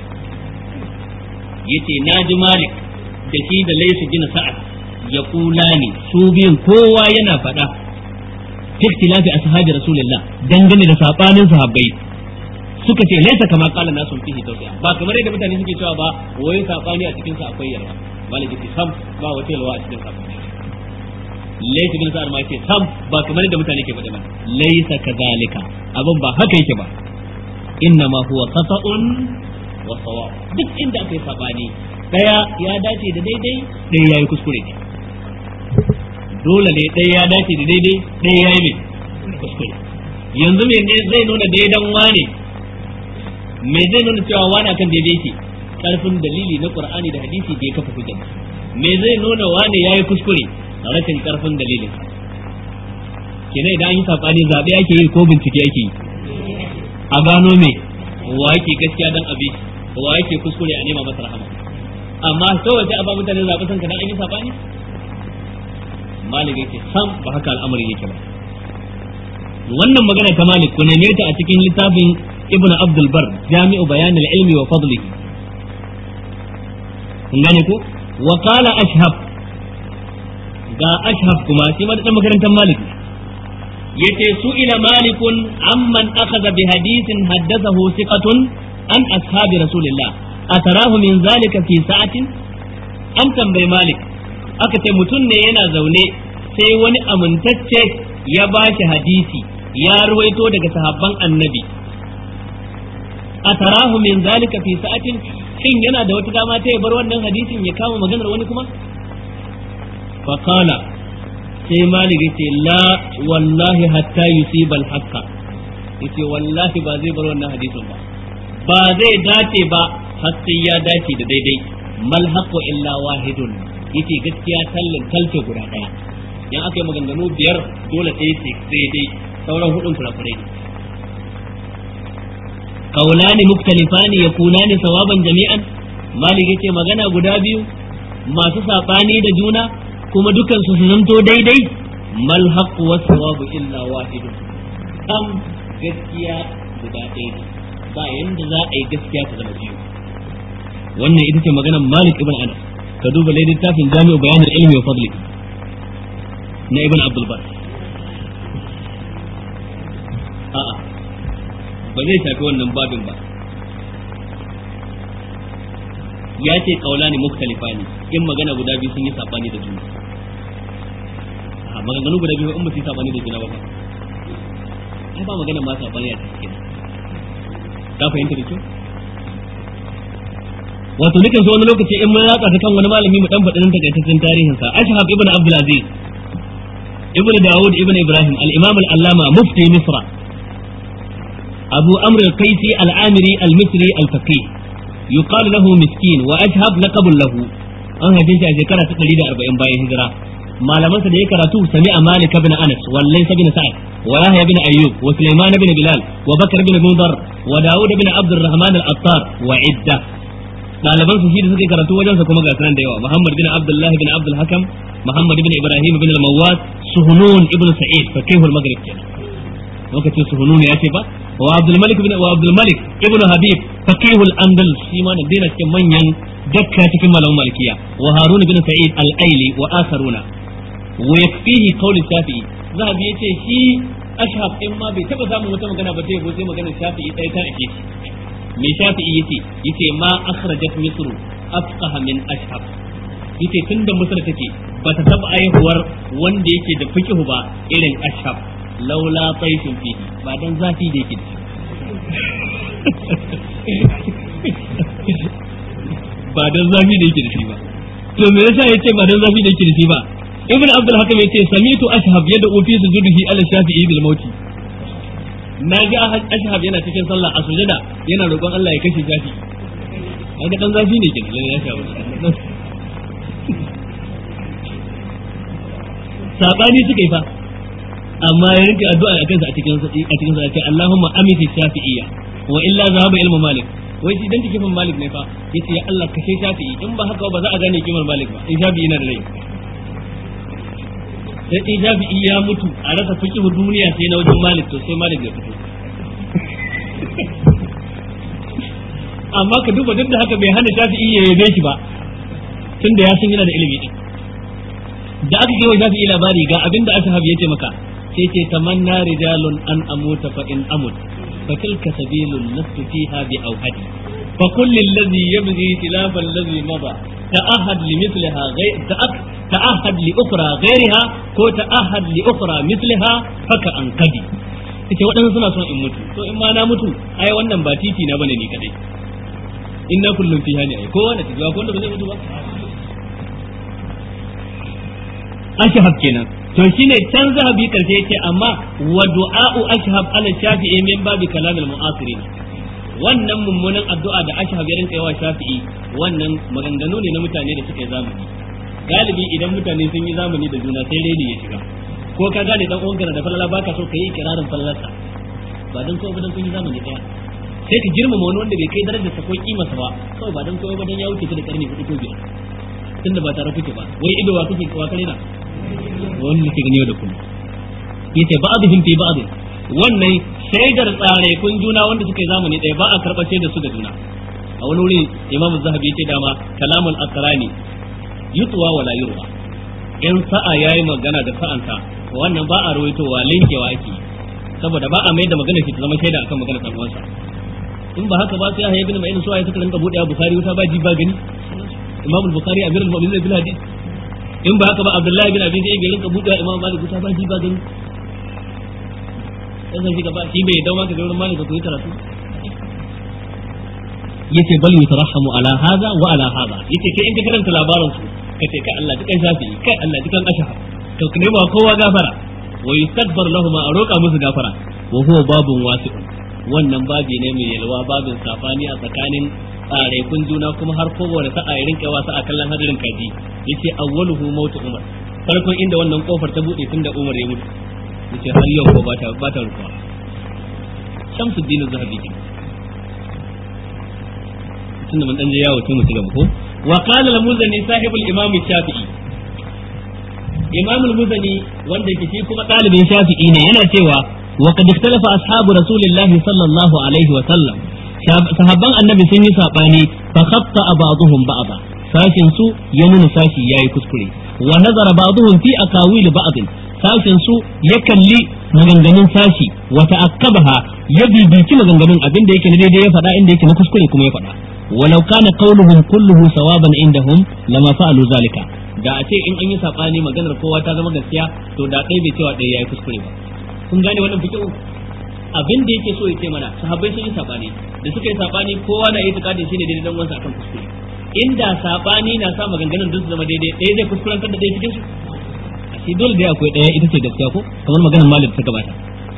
yace naji malik da shi da laysa gina sa'ad yaqulani su biyun kowa yana faɗa fi ikhtilafi ashabi rasulillah dangane da sabanin sahabbai suka ce laysa kama qala nasun fihi tawsi'a ba kamar yadda mutane suke cewa ba wai sabani a cikin sa akwai yarwa maliki sam ba wata yalwa a cikin sabani laysa bin sa'ad ma yace sam ba kamar da mutane ke faɗa ba laysa kadhalika abin ba haka yake ba inna ma huwa khata'un wa sawab duk inda aka yi sabani daya ya dace da daidai daya yayi kuskure ne dole ne daya ya dace da daidai daya yayi ne kuskure yanzu me ne zai nuna daidan wane me zai nuna cewa wani akan daidai yake karfin dalili na qur'ani da hadisi da ya kafa hujja me zai nuna wani yayi kuskure rashin karfin dalilin kenan idan an yi sabani zabe ake yi ko bincike ake yi a gano me wa yake gaskiya dan abi wa yake kuskure a nema masa rahama amma kawai sai a ba mutane zaɓi san dan an yi sabani malik yake sam ba haka al'amari yake ba wannan magana ta malik ku neme ta a cikin littafin ibnu abdul bar jami'u bayan al-ilmi wa fadlihi kun gane ko wa qala ashhab ga ashhab kuma shi ma da makarantar malik yace su ila malikun amman akhadha bi hadithin haddathahu thiqatun an ashabi rasulillah atarahu min zalika fi sa'atin an tambayi malik aka ce mutum ne yana zaune sai wani amintacce ya bashi hadisi ya ruwaito daga sahabban annabi atarahu min zalika fi sa'atin shin yana da wata dama ta ya bar wannan hadisin ya kama maganar wani kuma fa qala sai malik yace la wallahi hatta yusiba al-haqqa yace wallahi ba zai bar wannan hadisin ba ba zai dace ba har sai ya dace da daidai mal haqqu illa wahidun yace gaskiya tallin talce guda daya yan aka yi maganganu biyar dole ɗaya ce daidai sauran hudun kurakurai ne kaulani muktalifani yakunani sawaban jami'an malik yace magana guda biyu masu sabani da juna kuma dukan su zanto daidai mal haqqu was sawabu illa wahidun am gaskiya guda ɗaya ne ba yanda za a yi gaskiya ta zama biyu wannan ita ce maganar malik ibn anas ka duba lai littafin jami'u bayanin ilmi wa fadli na ibn abdul bar a'a ba zai shafi wannan babin ba ya ce kaulani muktalifani in magana guda biyu sun yi sabani da juna a maganganu guda biyu in ba su yi sabani da juna ba ai ba magana ma sabani a cikin ka fahimta da kyau wato nukan so wani lokaci in mun ratsa ta kan wani malami mu dan faɗin takaitaccen tarihin sa ashhab ibn abdul aziz ibn daud ibn ibrahim al-imam al-allama mufti misra abu amr al-qaisi al-amiri al-misri al-faqih yuqal lahu miskin wa ashhab laqab lahu an haife shi a shekara ta 140 bayan hijira malamansa da ya karatu sami'a malik ibn anas wallai ibn sa'ad wa yahya ibn ayyub wa sulaiman ibn bilal wa bakr ibn mudar wa daud ibn abd الرحمن الأطار وعدة ɗaliban su shi da suka karatu wajen sa kuma ga sanan da yawa Muhammad bin Abdullah bin Abdul Hakam Muhammad bin Ibrahim bin Al-Mawwas Suhunun ibn Sa'id fakihul Maghrib kenan lokacin Suhunun ya ce ba wa Abdul Malik bin wa Abdul Malik ibn Habib fakihul Andalus shi ma da dina cikin manyan dakka cikin malaman malikiya wa Harun bin Sa'id Al-Aili wa akharuna wa yakfihi qawl Shafi'i zahabi yace shi ashab in ma bai taba samun wata magana ba sai yabo sai maganar Shafi'i ɗaya ta ake shi mai shafi'i yace yace ma akhrajat misr afqaha min ashab yace tunda misr take bata taba aihuwar wanda yake da fiqhu ba irin ashab laula taifin fihi ba dan zafi da yake ba dan zafi da yake da shi ba to me yasa yace ba dan zafi da yake da shi ba ibn abdul hakim yace samitu ashab yad'u fi sujudihi ala shafi'i bil mauti na ji ashab yana cikin sallah a sujada yana roƙon Allah ya kashe shafi kaga dan zafi ne ke lalle ya shawo sabani suka yi fa amma ya rinka addu'a a kansa a cikin a cikin sa ce Allahumma amiti shafi'iyya wa illa zahaba ilmu malik wai shi dan kifin malik ne fa yace ya Allah kashe shafi'i in ba haka ba za a gane kimar malik ba in shafi'i yana da rai sai in shafi'i ya mutu a rasa fiqhu duniya sai na wajen malik to sai malik ya fito amma ka duba duk da haka bai hana shafi'i ya yabe shi ba tunda ya san yana da ilimi din da aka kai wa shafi'i labari ga abin da ashab ya ce maka sai ce tamanna rijalun an amuta fa in amut fa tilka sabilun lastu fiha bi awhadi fa kullu alladhi yabghi khilafa alladhi mada ta'ahad limithliha ghayr ta'ahad li ukhra ghayriha ko ta'ahad li ukhra mithliha faka an kadi ita waɗansu suna son in mutu to in ma na mutu ai wannan ba titi na bane ni kadai inna kullum fiha ne ai kowa da tijuwa ko wanda ba zai mutu ba ashhab kenan to shine can zahabi karshe yace amma wa du'a'u ashhab ala shafi'i min babi kalamil mu'asirin wannan mummunan addu'a da ashhab ya rinka yawa shafi'i wannan maganganu ne na mutane da suka yi zamani galibi idan mutane sun yi zamani da juna sai reni ya shiga ko ka gane dan uwanka da falala baka so kai ikirarin falalarsa ba dan kowa dan kun yi zamani daya sai ka girmama wani wanda bai kai darajar sa ko kimarsa ba kawai ba dan kowa ba dan ya wuce da karni hudu ko biyar tunda ba tare kuke ba wai ido wa kuke wa kare na wani da ke gani yau da kullum yace ba'dhum fi ba'd wannan shaidar tsare kun juna wanda suka yi zamani ɗaya ba a karɓar shaidar su da juna a wani wuri imamu zahabi yace dama kalamul aqrani yutwa wala yurwa in sa'a yayi magana da sa'anta wannan ba a rawaitowa linkewa ake saboda ba a mai da magana shi ta zama shaida akan magana dan uwansa in ba haka ba sai ya ibn ma'in suwaye suka rinka bude bukhari wuta ba ji ba gani imam al-bukhari amirul mu'minin bil hadith in ba haka ba abdullahi bin abi zai bai rinka bude imam malik wuta ba ji ba gani sai sai gaba shi bai dawo maka da wurin malik ko yi karatu yace bal yutarahamu ala hadha wa ala hadha yace kai in ka karanta labarin su kace kai Allah dukan shafi kai Allah dukan ashhar to ne ba kowa gafara wa yustakbar lahum a roƙa musu gafara wa huwa babun wasi'un wannan babi ne mai yalwa babin safani a tsakanin tsaraikun juna kuma har kowane sa'a ya rinka wasa a kallon hadarin kaji yace awwaluhu mautu umar farkon inda wannan kofar ta bude tun da umar ya mutu yace har yau ko ba ta ba ta rufa shamsuddin zahabi kin tunda mun dan je yawo tun mu ci gaba ko wa qala al-muzani sahibul imam shafi'i imam al-muzani wanda yake shi kuma dalibin shafi'i ne yana cewa wa qad ikhtalafa ashabu rasulillahi sallallahu alaihi wa sallam sahabban annabi sun yi sabani fa khatta ba'dhum ba'dha sashin su ya nuna sashi yayi kuskure wa nazara ba'dhum fi akawil ba'd sashin su ya kalli maganganun sashi wa ta'akkabaha ya bibici maganganun abin da yake na daidai ya faɗa inda yake na kuskure kuma ya faɗa walau kana qawluhum kulluhu sawaban indahum lama fa'alu zalika da a ce in an yi sabani maganar kowa ta zama gaskiya to da ɗaya bai cewa ɗaya yayi kuskure ba kun gane wannan fikihu abin da yake so ya ce mana sahabbai sun yi sabani da suka yi sabani kowa na yi tukadin shine daidai dan wansa akan kuskure inda sabani na sa maganganun duk su zama daidai ɗaya zai kuskurantar da ɗaya cikin su shi dole dai akwai ɗaya ita ce gaskiya ko kamar maganar malik ta gabata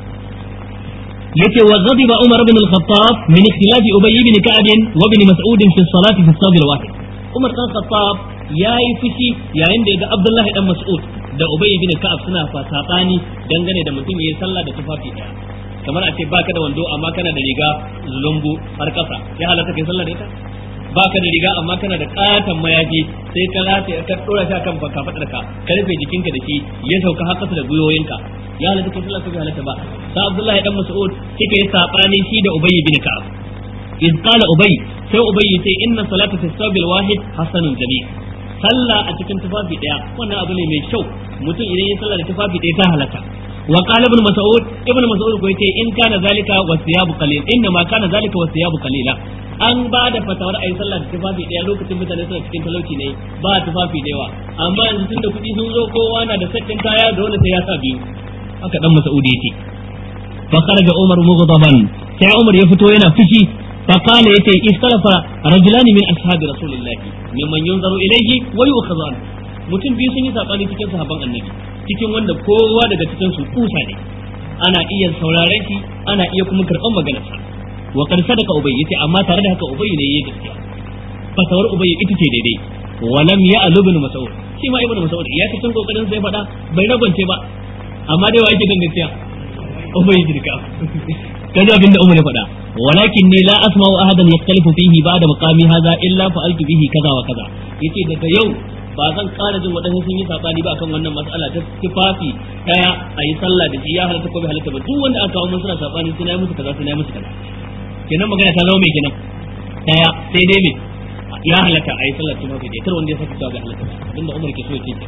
yace wa ghadiba umar ibn al-khattab min ikhtilaf ubay ibn ka'b wa ibn mas'ud fi as-salat fi as al-wahid umar dan khattab yayi fushi yayin da ya ga abdullahi dan mas'ud da ubay ibn ka'ab suna fasabani dangane da mutum yayin sallah da tufafi daya kamar a ce baka da wando amma kana da riga zulumbu har kasa ya halatta kai sallah da ita baka da riga amma kana da katan mayafi sai ka lafiya ka dora shi akan baka fadar ka ka rufe jikinka da shi ya sauka har kasa da guyoyinka ya halatta kai sallah ko bai halatta ba sai Abdullahi dan Mas'ud kike yi sabani shi da Ubay bin Ka'ab iz qala Ubay sai Ubay yace inna salata fi sabil wahid hasanun jami' sallah a cikin tufafi daya wannan abu ne mai kyau mutum idan ya sallah da tufafi daya ta halatta wa qala ibn mas'ud ibn mas'ud ko yace in kana zalika wa siyabu qalil inna ma kana zalika wa siyabu qalila an ba da fatawar ayi sallah da tufafi daya lokacin mutane suna cikin talauci ne ba tufafi da yawa amma yanzu tunda kuɗi sun zo kowa na da sakin kaya dole sai ya sa biyu haka dan mas'ud yace fa kharaja umar mughdaban sai umar ya fito yana fushi fa kana yace ikhtalafa rajulan min ashabi rasulillah mimman yunzaru ilayhi wa yu'khadhu anhu mutum biyu sun yi sabani cikin sahabban annabi cikin wanda kowa daga cikin su kusa ne ana iya sauraren shi ana iya kuma karɓan maganarsa wa qad sadaka ubay yace amma tare da haka ubay ne yayi gaskiya fatawar ubay ita ce daidai wa lam ya'lu ibn mas'ud shi ma ibn mas'ud ya cikin kokarin sai faɗa bai ragwance ba amma dai wa yake dan gaskiya ubay jirka kaji abinda umar ya faɗa walakin ni la asma'u ahadan yaktalifu fihi ba'da maqami hadha illa fa'altu bihi kaza wa kaza yace daga yau ba zan ƙara jin waɗansu sun yi saɓani ba akan wannan matsala ta tufafi ɗaya a yi sallah da shi ya halatta ko bai halatta ba duk wanda aka kawo mun suna saɓani suna yi musu kaza suna yi musu kaza kenan magana ta zama mai kenan ɗaya sai dai me ya halatta a yi sallah tufafi ɗaya kar wanda ya saka cewa bai halatta ba abinda Umar ke so ya ce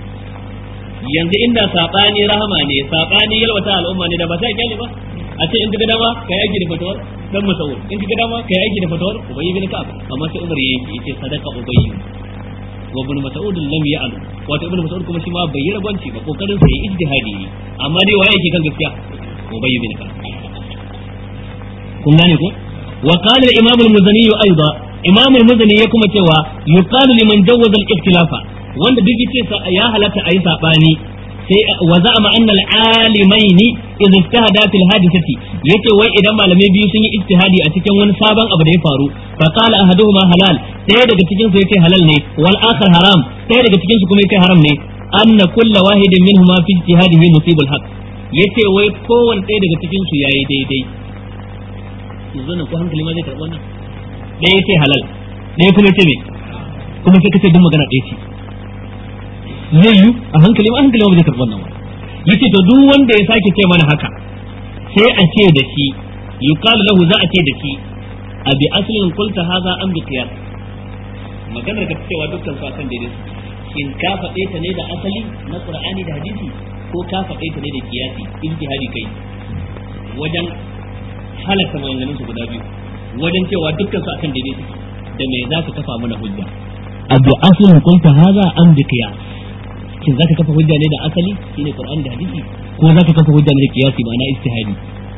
yanzu inda saɓani rahama ne saɓani yalwata al'umma ne da ba sai kyale ba a ce in ka ga dama ka yi aiki da fatawar dan masawur in ka ga dama ka yi aiki da fatawar ubayyi bin ka'ab amma sai Umar yayi yace sadaka ubayyi wa ibn mas'ud lam ya'lu wato ibn mas'ud kuma shi ma bai yi ragwanci ba kokarin sa yi ijtihadi ne amma dai waye yake kan gaskiya ubay bin ka'ab kun gane ko wa qala al-imam al-muzani aidan imam al-muzani ya kuma cewa yuqalu liman jawwaza al-ikhtilafa wanda duk yace ya halatta ayi sabani sai wa za'ama anna al-alimaini idza ijtahada fil hadithati yace wai idan malamai biyu sun yi ijtihadi a cikin wani sabon abu da ya faru fa qala ahaduhuma halal sai daga cikin su yace halal ne wal akhar haram sai daga cikin su kuma yace haram ne anna kullu wahidin minhuma fi ijtihadihi musibul haqq yace wai kowanne ɗaya daga cikin su yayi daidai yanzu nan ko hankali ma zai karɓi wannan ɗaya yace halal ɗaya kuma yace me kuma sai kace duk magana ɗaya ce zai yi a hankali ma hankali ma ba zai karɓi wannan ba yace to duk wanda ya sake ce mana haka sai a ce da shi yuqalu lahu za a ce da shi a bi aslin qulta hadha am bi qiyas maganar ka cewa dukkan su akan daidai shin ka faɗe ta ne da asali na qur'ani da hadisi ko ka faɗe ta ne da qiyasi ijtihadi kai wajen halatta maganganun su guda biyu wajen cewa dukkan su akan daidai suke da me za ka kafa mana hujja a bi aslin qulta hadha am bi qiyas shin zaka kafa hujja ne da asali shine Qur'ani da hadisi ko zaka kafa hujja ne da kiyasi ma'ana ijtihadi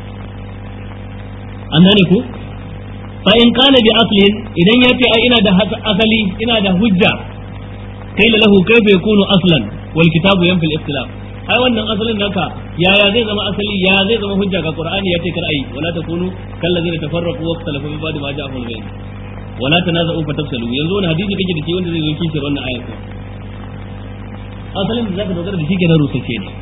an gane ko fa in kana bi aslin idan ya ce ai ina da asali ina da hujja kai lahu kayfa yakunu aslan wal kitabu yanfil ikhtilaf ai wannan asalin naka yaya zai zama asali ya zai zama hujja ga Qur'ani ya ce kar ai wala takunu kallazina tafarraqu wa ikhtalafu min ba'di ma ja'ahum al-bayn wala tanaza'u fatafsalu yanzu wani hadisi kake da shi wanda zai zo kishir wannan ayatu asalin da zaka dogara da shi kenan rusace ne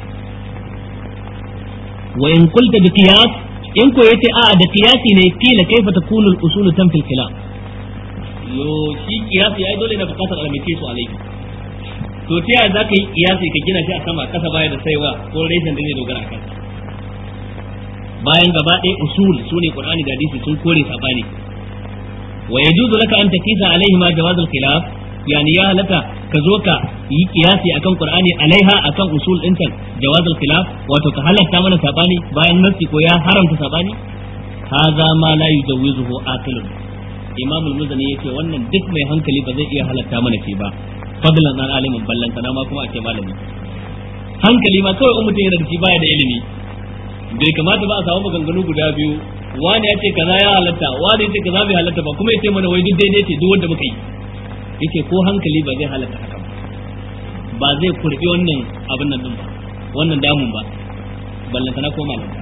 wa in qulta bi qiyas in ko yace a da qiyasi ne kila kaifa takunu al usul tan fil kalam yo shi qiyasi ai dole na bukatar alamace su alai to ta yaya zaka yi qiyasi ka gina shi a sama kasa baya da saiwa ko reshen da zai dogara akan bayan gaba ɗaya usul sune qur'ani da hadisi sun kore sabani wa yajuzu laka an takisa alaihi ma jawaz al khilaf yani ya halatta ka zo ka yi kiyasi akan qur'ani alaiha akan usul dinta jawazul khilaf wato ka halatta mana sabani bayan nasi ko ya haramta sabani hadha ma la yujawizuhu aqilun imam al-muzani yace wannan duk mai hankali ba zai iya halatta mana shi ba fadlan an alimin ballan sana ma kuma a ce malami hankali ma kawai in mutum yana da shi baya da ilimi bai kamata ba a samu maganganu guda biyu wani ya ce kaza ya halatta wani ya ce kaza bai halatta ba kuma ya ce mana wai duk daidai ce duk wanda muka yi yake ko hankali ba zai halatta haka ba ba zai kurbi wannan abin nan din ba wannan damun ba ballanta na koma nan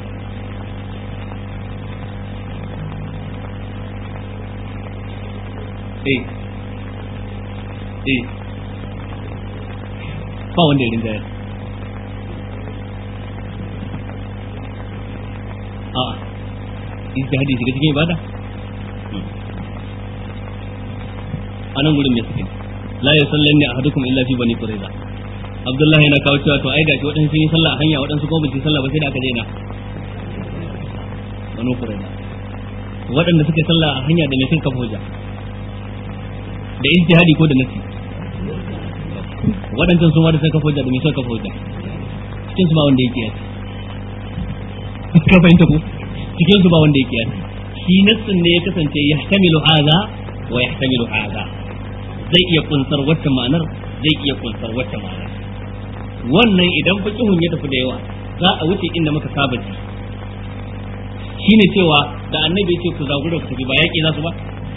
eh eh ba wanda ya rinjaya a'a ijtihadi shiga cikin ibada a nan gurin mai suke la ya sallan ne ahadukum illa fi bani qurayza abdullahi yana kawo cewa to ai gashi waɗansu sun yi sallah a hanya waɗansu kuma ba su yi sallah ba sai da aka daina bani qurayza waɗanda suke sallah a hanya da me suka kafa hujja da ijtihadi ko da nasi waɗancan sun wada suka kafa hujja da me suka kafa hujja cikin su ba wanda yake yasi ka fahimta ko cikin su ba wanda yake yasi shi nassin ne ya kasance yahtamilu hadha wa yahtamilu hadha zai iya kunsar wata ma'anar zai iya kunsar wata ma'anar wannan idan fiqhun ya tafi da yawa za a wuce inda muka saba ji shine cewa da annabi yake ku zagura ku tafi ba yaki za su ba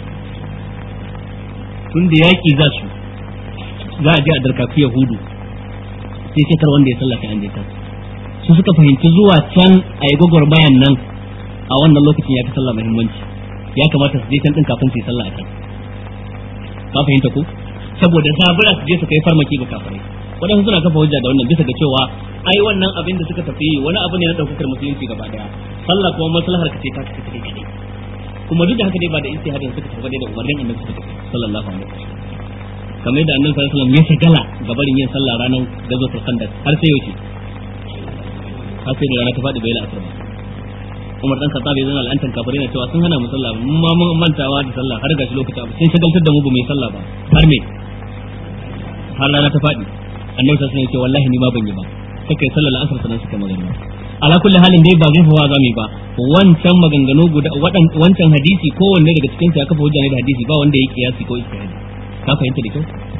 tun da yaki za su za a je a darkaku yahudu sai sai kar wanda ya sallaka an je kan su suka fahimci zuwa can a yi gwagwarmayan nan a wannan lokacin ya fi sallah muhimmanci ya kamata su je can din kafin su yi sallah a can ka fahimta ko saboda zabura su je su kai farmaki ga kafirai wadansu suna kafa hujja da wannan bisa ga cewa ai wannan abin da suka tafi wani abu ne na daukar musulunci gaba daya sallah kuma maslahar ka ce ta kace kai kadai kuma duk da haka dai ba da ijtihadin suka tafi da umarnin annabi suka tafi sallallahu alaihi wasallam kamar yadda annabi sallallahu alaihi wasallam ya shagala ga barin yin sallah ranar gazotul khandaq har sai yauce har sai da rana ta faɗi bai la'asar ba Umar dan Khattab yana al'antan kafirai na cewa sun hana mu sallah mun ma mun mantawa da sallah har gashi lokaci abu sun shagaltar da mu ba mu yi sallah ba har me har rana ta faɗi annabi sallallahu alaihi wasallam ya ce wallahi ni ma ban yi ba suka yi sallar asar sanan suka magana ala kulli halin dai ba zurfawa za mu yi ba wancan maganganu guda wancan hadisi kowanne daga cikin ya kafa hujja ne da hadisi ba wanda ya kiyasi ko istihadi ka fahimta da kyau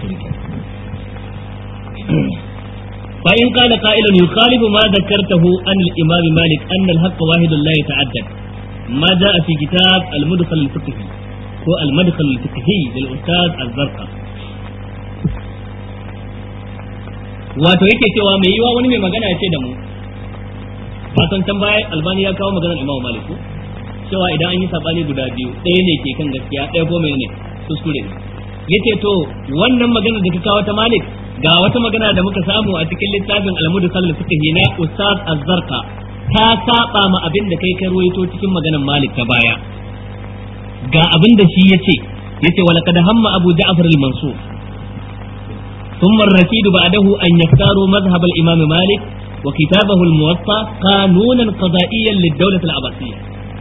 fa in qala qa'ilun yukhalifu ma dhakartahu an al-imam malik anna al-haqq wahidun la yata'addad ma jaa fi kitab al-mudkhal al-fiqhi ko al-madkhal al-fiqhi lil ustad az-zarqa wato yake cewa mai yiwa wani mai magana ya ce da mu fatan can baya albani ya kawo maganar imamu malik cewa idan an yi sabani guda biyu ɗaya ne ke kan gaskiya ɗaya ko mai ne kuskure ne yace to wannan maganar da ka kawo ta malik ga wata magana da muka samu a cikin littafin almudu kallal fiqhi na ustaz az-zarqa ta saba ma abin da kai ka ruwaito cikin maganar malik ta baya ga abin da shi yace yace wala kad hamma abu ja'far al-mansur ثم الرشيد بعده أن يختاروا مذهب الإمام مالك وكتابه الموطأ قانونا قضائيا للدولة العباسية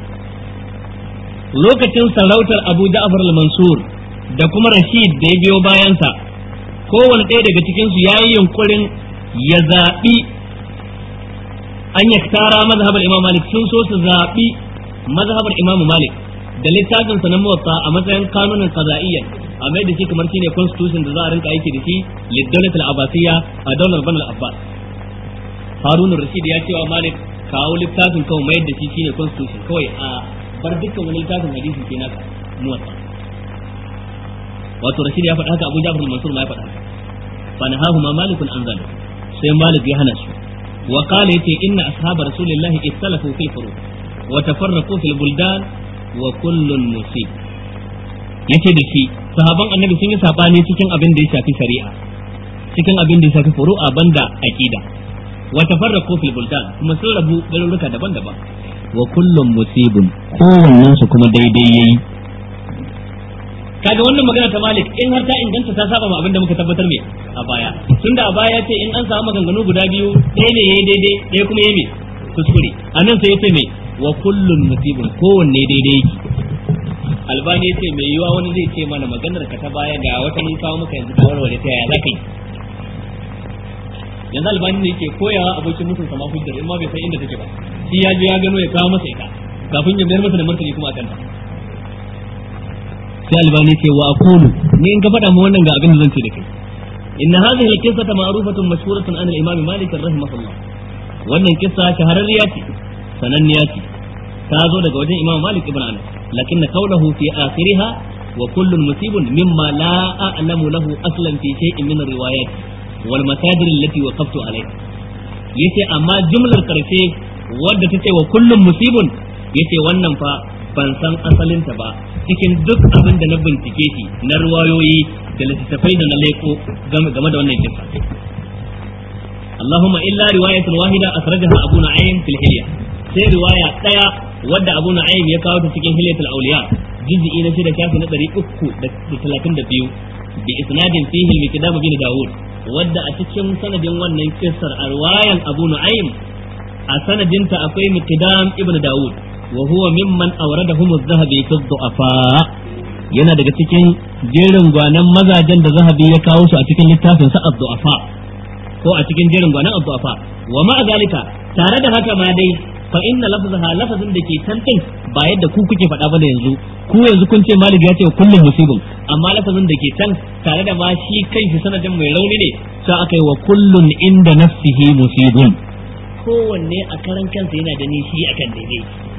lokacin sarautar Abu Ja'far al-Mansur da kuma Rashid da ya biyo bayansa kowane ɗaya daga cikinsu ya yi yunkurin ya zaɓi an ya tara mazhabar Imam Malik sun so su zaɓi mazhabar Imam Malik da littafin sa na muwatta a matsayin kanunin qada'iyyan a mai da shi kamar shine constitution da za a rinka aiki da shi lidawlatul abbasiyya a daular Banu Abbas Harun Rashid ya cewa Malik kawo littafin kawai mai da shi shine constitution kawai a bar dukkan wani littafin hadisi ke naka muwatta wato Rashid ya faɗa haka Abu Ja'far al-Mansur ma ya faɗa haka fa nahahu ma malikun an zalik sai Malik ya hana su wa qala yace inna ashab rasulillahi ikhtalafu fil furu wa tafarraqu fil buldan wa kullun musib yace da shi sahaban annabi sun yi sabani cikin abin da ya shafi shari'a cikin abin da ya shafi furu'a banda aqida wa tafarraqu fil buldan kuma sun rabu garuruka daban-daban wa kullum musibun kowannen su kuma daidai yayi kaga wannan magana ta Malik in har ta inganta ta saba ma abin da muka tabbatar me a baya tunda a baya ce in an samu maganganu guda biyu ɗaya ne yayi daidai ɗaya kuma yayi me kuskure anan sai yace me wa kullun musibun kowanne daidai yake albani yace mai yiwa wani zai ce mana maganar ka ta baya ga wata mun kawo maka yanzu ka warware ta yaya zaka yi yanzu albani ne yake koyawa abokin mutum sama hujjar in ma bai san inda take ba shi ya je ya gano ya kawo masa ita kafin ya mayar masa da martani kuma akan ta sai albani ce wa aqulu ni in ka faɗa mu wannan ga abin da zan ce da kai inna hadhihi al-qissata ma'rufatun mashhuratun an al-imam Malik rahimahullah wannan kissa shahararriya ce sananniya ce ta zo daga wajen imam Malik ibn Anas lakin qawluhu fi akhiriha wa kullun musibun mimma la a'lamu lahu aslan fi shay'in min ar-riwayat wal masajir allati waqaftu alayha yace amma jumlar karshe wadda tace wa kullun musibun yace wannan fa ban san asalinta ba cikin duk abin da na bincike shi na ruwayoyi da littattafai da na leko game da wannan kisa Allahumma illa riwayatul wahida asrajaha Abu Nu'aym fil Hilya sai riwaya daya wadda Abu Nu'aym ya kawo ta cikin Hilyatul Awliya juz'i na shida shafi na 332 bi isnadin fihi al-Miqdam bin Dawud wadda a cikin sanadin wannan kissar a riwayan Abu Nu'aym a sanadinta akwai Miqdam ibn Dawud wa huwa mimman awradahum az-zahabi fi ad-du'afa yana daga cikin jerin gwanan mazajen da zahabi ya kawo su a cikin littafin sa ad-du'afa ko a cikin jerin gwanan ad-du'afa wa ma zalika tare da haka ma dai fa inna lafzaha lafazin da ke can din ba yadda ku kuke faɗa ba da yanzu ku yanzu kun ce malik ya ce kullum musibin amma lafazin da ke can tare da ma shi kanshi sanadin mai rauni ne sai aka yi wa kullun inda nafsihi musibun kowanne a karan kansa yana da nishi akan daidai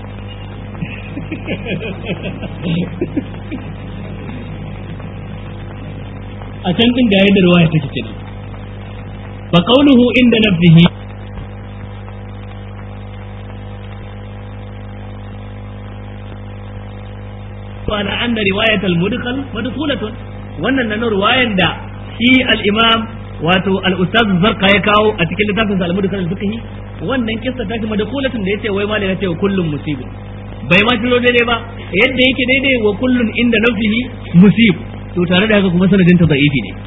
a can din ga yadda ruwaya take kenan fa qawluhu inda nafsihi وعلى أن رواية المدخل مدخولة wannan nan ruwayan da shi al-imam wato al-ustaz zarqa ya kawo a cikin littafin al-mudkhal al-fiqhi wannan kissa ta kuma madkhulatun da yace wai malai yace kullum musibun bai ma tilo daidai ba yadda yake daidai wa kullun inda nafsihi musib to tare da haka kuma sanadin ta da'ifi ne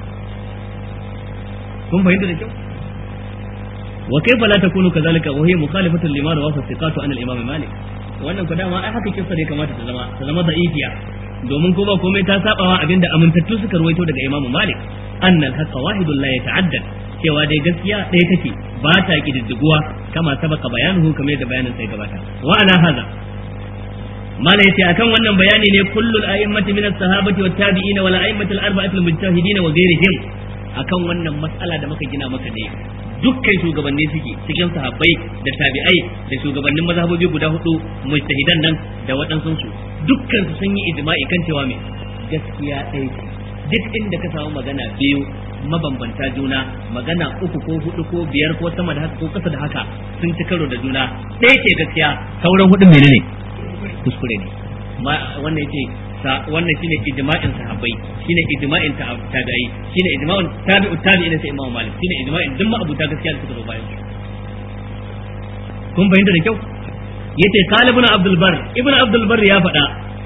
kun fahimta da kyau wa kaifa la takunu kadhalika wa hiya mukhalifatan lima rawahu thiqatu an al-imam malik wannan ku dama ai haka kissa ne kamata ta zama ta zama da'ifiya domin kuma komai ta sabawa abinda amintattu suka ruwaito daga imam malik anna al-haqqa wahidun la yata'addad cewa dai gaskiya ɗaya take ba ta kididdiguwa kama sabaka bayanuhu kamar yadda bayanin sai gabata wa ana haza mala yace akan wannan bayani ne kullul a'immati min as-sahabati wat tabi'in wal a'immati al-arba'ati al-mujtahidin wa ghayrihim akan wannan mas'ala da muka gina maka ne dukkan shugabanni suke cikin sahabbai da tabi'ai da shugabannin mazhabobi guda hudu mujtahidan nan da waɗansu su dukkan su sun yi ijma'i kan cewa me gaskiya ɗaya ce duk inda ka samu magana biyu mabambanta juna magana uku ko hudu ko biyar ko sama da haka ko kasa da haka sun ci karo da juna ɗaya ce gaskiya sauran hudu menene kuskure ne wannan yace wannan shine ijma'in sahabbai shine ijma'in tabi'i shine ijma'in tabi'u tabi'ina sai imamu malik shine ijma'in duk abuta gaskiya da suka zo bayan kun fahimta da kyau yace qala ibn abdul bar ibn abdul bar ya faɗa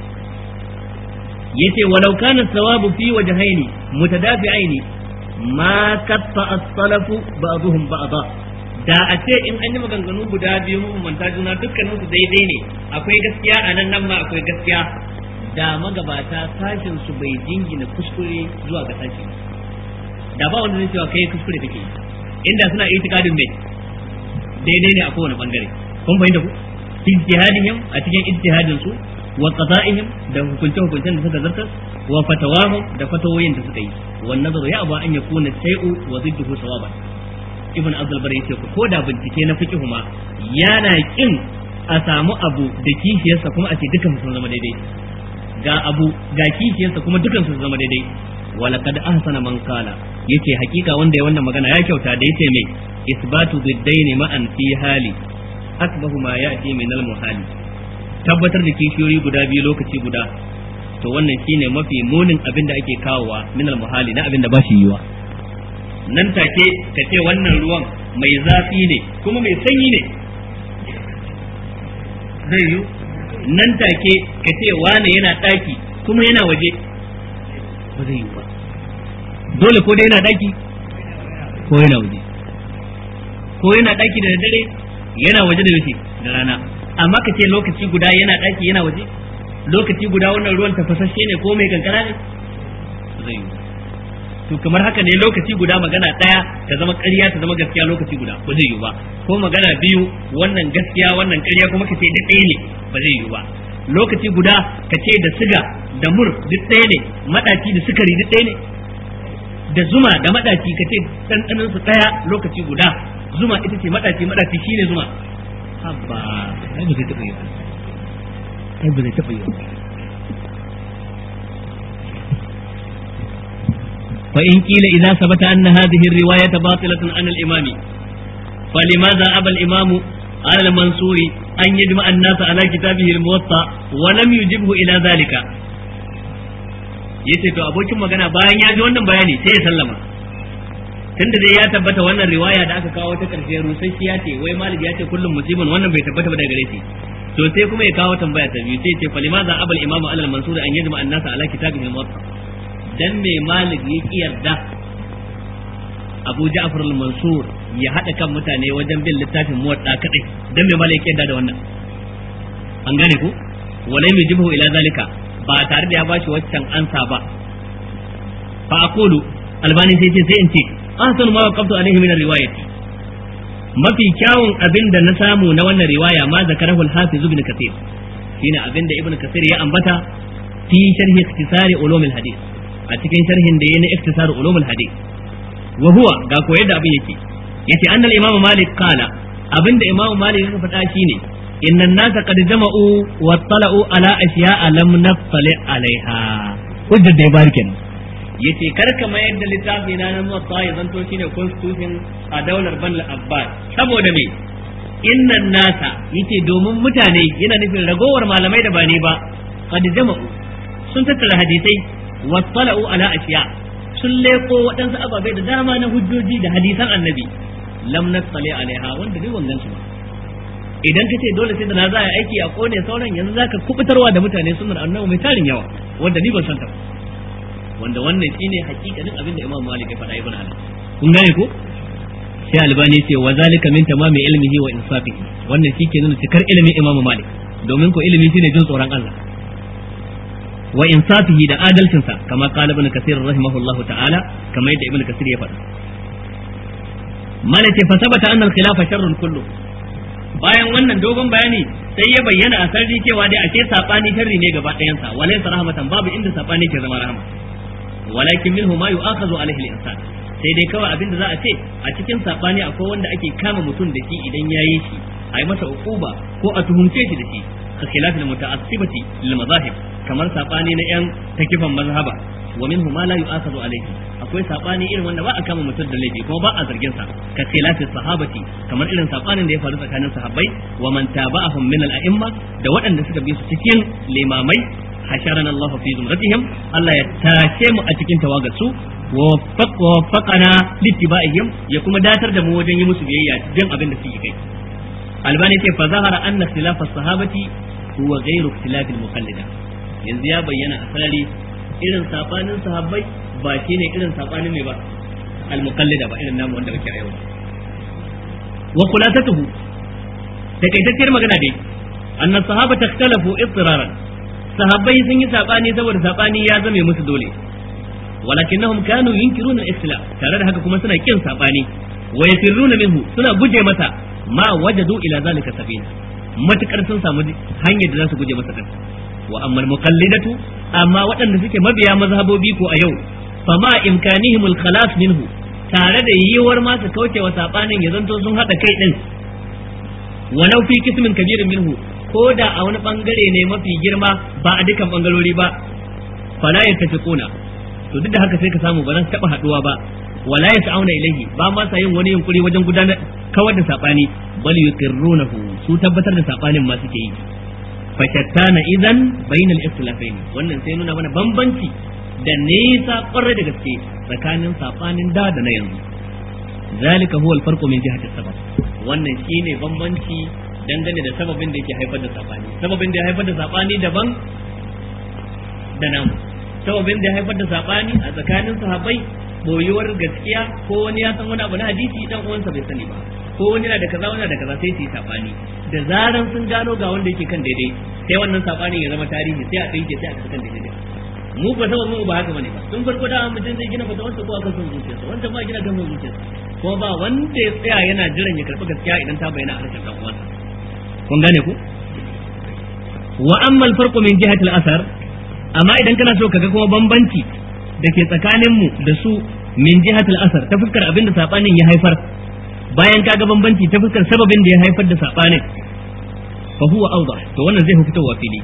yace walau kana sawabu fi wajhaini mutadafi'aini ma katta as-salafu ba'dhum ba'dha da a ce in an yi maganganu guda biyu manta juna dukkanin su daidai ne akwai gaskiya a nan nan ma akwai gaskiya da magabata sashin su bai jingina kuskure zuwa ga sashi da ba wanda zai cewa kai kuskure kake inda suna itikadin mai daidai ne a kowane bangare kun fahimta ku ijtihadihim a cikin ijtihadin su wa qada'ihim da hukunce hukuncen da suka zartar wa fatawahum da fatawoyin da suka yi wan nazaru ya ba an yakuna shay'u wa zidduhu sawaban ibn abdul bari yace ko da bincike na fiqhu ma yana kin a samu abu da kishiyarsa kuma a ce dukan sun zama daidai ga abu ga kishiyarsa kuma dukan sun zama daidai wala kad ahsana man qala yace hakika wanda ya wannan magana ya kyauta da yace mai isbatu biddaini ma'an fi hali akbahu ma ya'ti min al muhali tabbatar da kishiyoyi guda biyu lokaci guda to wannan shine mafi munin abin da ake kawowa min al muhali na abin da ba shi yiwa nan take ka ce wannan ruwan mai zafi ne kuma mai sanyi ne zai yi nan take ka ce wane yana ɗaki kuma yana waje ba zai yi ba dole ko dai yana ɗaki ko yana waje ko yana ɗaki da dare yana waje da yaushe da rana amma ka ce lokaci guda yana ɗaki yana waje lokaci guda wannan ruwan tafasashe ne ko mai kankara ne ba zai yi ba to kamar haka ne lokaci guda magana ɗaya ta zama ƙarya ta zama gaskiya lokaci guda ba zai yiwu ba ko magana biyu wannan gaskiya wannan ƙarya kuma ka ce duk ɗaya ne ba zai yiwu ba lokaci guda ka ce da siga da mur duk ɗaya ne maɗaci da sukari duk ɗaya ne da zuma da maɗaci ka ce ɗanɗanin su ɗaya lokaci guda zuma ita ce maɗaci maɗaci shine zuma habba ai ba zai taɓa yiwu ai ba zai taɓa yiwu فإن قيل إذا ثبت أن هذه الرواية باطلة عن الإمام فلماذا أبى الإمام على المنصور أن يجمع الناس على كتابه الموطأ ولم يجبه إلى ذلك yace to abokin magana bayan ya ji wannan bayani sai ya sallama tunda dai ya tabbata wannan riwaya da aka kawo ta karshe rusasshiya ce wai malik ya ce kullum musibin wannan bai tabbata ba daga gare shi to sai kuma ya kawo tambaya ta biyu sai ce falimaza abal imamu alal mansur an yajma an-nasa ala kitabihi al-muwatta dan mai malik ya ki yarda Abu Ja'far al-Mansur ya hada kan mutane wajen bin littafin muwadda kadai dan mai malik ya yarda da wannan an gane ku walai mai jibu ila zalika ba tare da ya bashi waccan ansa ba fa aqulu albani sai ce sai in ce ahsanu ma waqaftu alaihi min riwayati mafi kyawun abin da na samu na wannan riwaya ma zakarahu al-hafiz ibn kathir shine abin da ibn kathir ya ambata fi sharhi iktisari ulum al-hadith a cikin sharhin da ya na iktisar ulumul hadith wa huwa ga ko yadda abin yake yace annal imamu malik qala abinda imamu malik ya faɗa shine inna an-nasa qad jama'u wa tala'u ala ashiya'a lam nattali alaiha hujjar da ya bari kenan yace kar ka mayar da littafi na nan muwatta ya zanto shine constitution a daular ban abbas saboda me inna nasa yace domin mutane yana nufin ragowar malamai da ba ne ba qad jama'u sun tattara hadisai wattala'u ala ashiya sun leko waɗansu ababai da dama na hujjoji da hadisan annabi lam nattali alaiha wanda bai wangan su ba idan kace dole sai da na za a aiki a kone sauran yanzu zaka kubutarwa da mutane sunnar annabi mai tarin yawa wanda ni ban san ta wanda wannan shine hakikanin abin da Imam Malik ya faɗa ibn Ali kun gane ko sai albani ce wa zalika min tamami ilmihi wa insafihi wannan shi ke nuna cikar ilimin Imam Malik domin ko ilimi shine jin tsoron Allah wa insafihi da adalcinsa kama qala ibn kasir rahimahullah ta'ala kama yadda ibn kasir ya faɗa malaka fa sabata anna al-khilafa sharrun kullu bayan wannan dogon bayani sai ya bayyana a sarri cewa dai ake sabani sharri ne gaba ɗayan sa walaysa rahmatan babu inda sabani ke zama rahama walakin minhu ma yu'akhadhu alaihi al-insan sai dai kawai abinda za a ce a cikin sabani akwai wanda ake kama mutum da shi idan yayi shi a yi masa uquba ko a tuhumce shi da shi ka khilaf al-muta'assibati lil mazahib kamar sabani na yan takifan mazhaba wa minhu ma la yu'akhadhu alayhi akwai sabani irin wanda ba a kama mutum da laifi kuma ba a zargin sa ka khilafis sahabati kamar irin sabanin da ya faru tsakanin sahabbai wa man taba'ahum min al-a'imma da waɗanda suka bi su cikin limamai hasharana Allah fi zumratihim Allah ya tashe mu a cikin tawagar su wa waffaqana littiba'ihim ya kuma datar da mu wajen yi musu biyayya jin abin da suke kai albani ce fa zahara anna ikhtilaf as-sahabati huwa ghayru ikhtilaf al-muqallida yanzu ya bayyana a sarari irin sabanin sahabbai ba shine irin sabanin mai ba al-muqallida ba irin namu wanda muke a yau wa khulasatuhu takaitacciyar magana dai anna sahabata ikhtalafu ittiraran sahabbai sun yi sabani saboda sabani ya zame musu dole walakinnahum kanu yunkiruna al-ikhtilaf tare da haka kuma suna kin sabani wa yafirruna minhu suna guje masa ma wajadu ila zalika sabila matukar sun samu hanyar da za su guje masa kan wa amma al-muqallidatu amma waɗanda suke mabiya mazhabobi ko a yau fa ma imkanihim al-khalas minhu tare da yiwuwar ma su kauce wa sabanin ya zanto sun hada kai din walau fi kismin kabirin minhu ko da a wani bangare ne mafi girma ba a dukan bangarori ba fala yattafiquna to duk da haka sai ka samu ba za su taba haduwa ba wala yas'auna ilayhi ba ma sa yin wani yunkuri wajen gudanar kawar da sabani bal yuqirrunahu su tabbatar da sabanin ma suke yi fa shattana idan bainal ikhtilafaini wannan sai nuna mana bambanci da nisa kwarai da gaske tsakanin sabanin da da na yanzu zalika huwa al-farqu min jihati sabab wannan shine bambanci dangane da sababin da yake haifar da sabani sababin da ya haifar da sabani daban da namu sababin da ya haifar da sabani a tsakanin sahabbai boyuwar gaskiya ko wani ya san wani abu na hadisi dan uwansa bai sani ba ko wani na da kaza wani na da kaza sai su yi sabani da zaran sun gano ga wanda yake kan daidai sai wannan sabani ya zama tarihi sai a tsinke sai a kan daidai mu ba sabon mu ba haka bane ba tun farko da mutum zai gina fata wanda ko akan son zuciyarsa wanda ma gina kan son zuciyarsa kuma ba wanda ya tsaya yana jiran ya karɓi gaskiya idan ta bayyana a harshen dan uwansa kun gane ku wa amma al-farqu min jihati al-athar amma idan kana so kaga kuma bambanci da ke tsakanin mu da su min jihati al-athar ta fuskar abin da sabanin ya haifar bayan kaga bambanci ta fuskar sababin da ya haifar da sabanin fa huwa awdah to wannan zai fitowa fili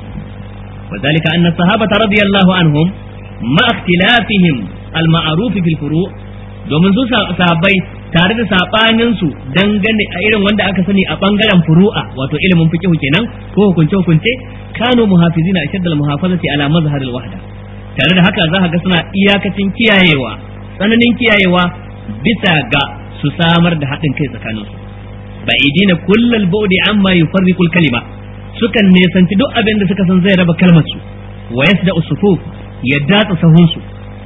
وذلك أن الصحابة رضي الله عنهم مع اختلافهم المعروف في الفروع domin su sahabbai tare da sabanin su dangane a irin wanda aka sani a bangaren furu'a wato ilimin fiqh kenan ko hukunce hukunce kanu muhafizina ashaddal muhafazati ala mazhar al wahda tare da haka za ka ga suna iyakacin kiyayewa tsananin kiyayewa bisa ga su samar da haɗin kai tsakanin su ba'idina kullal ba'di amma yufarriqul kalima sukan nesanci duk abin da suka san zai raba kalmar su wa yasda usufuf ya datsa sahun su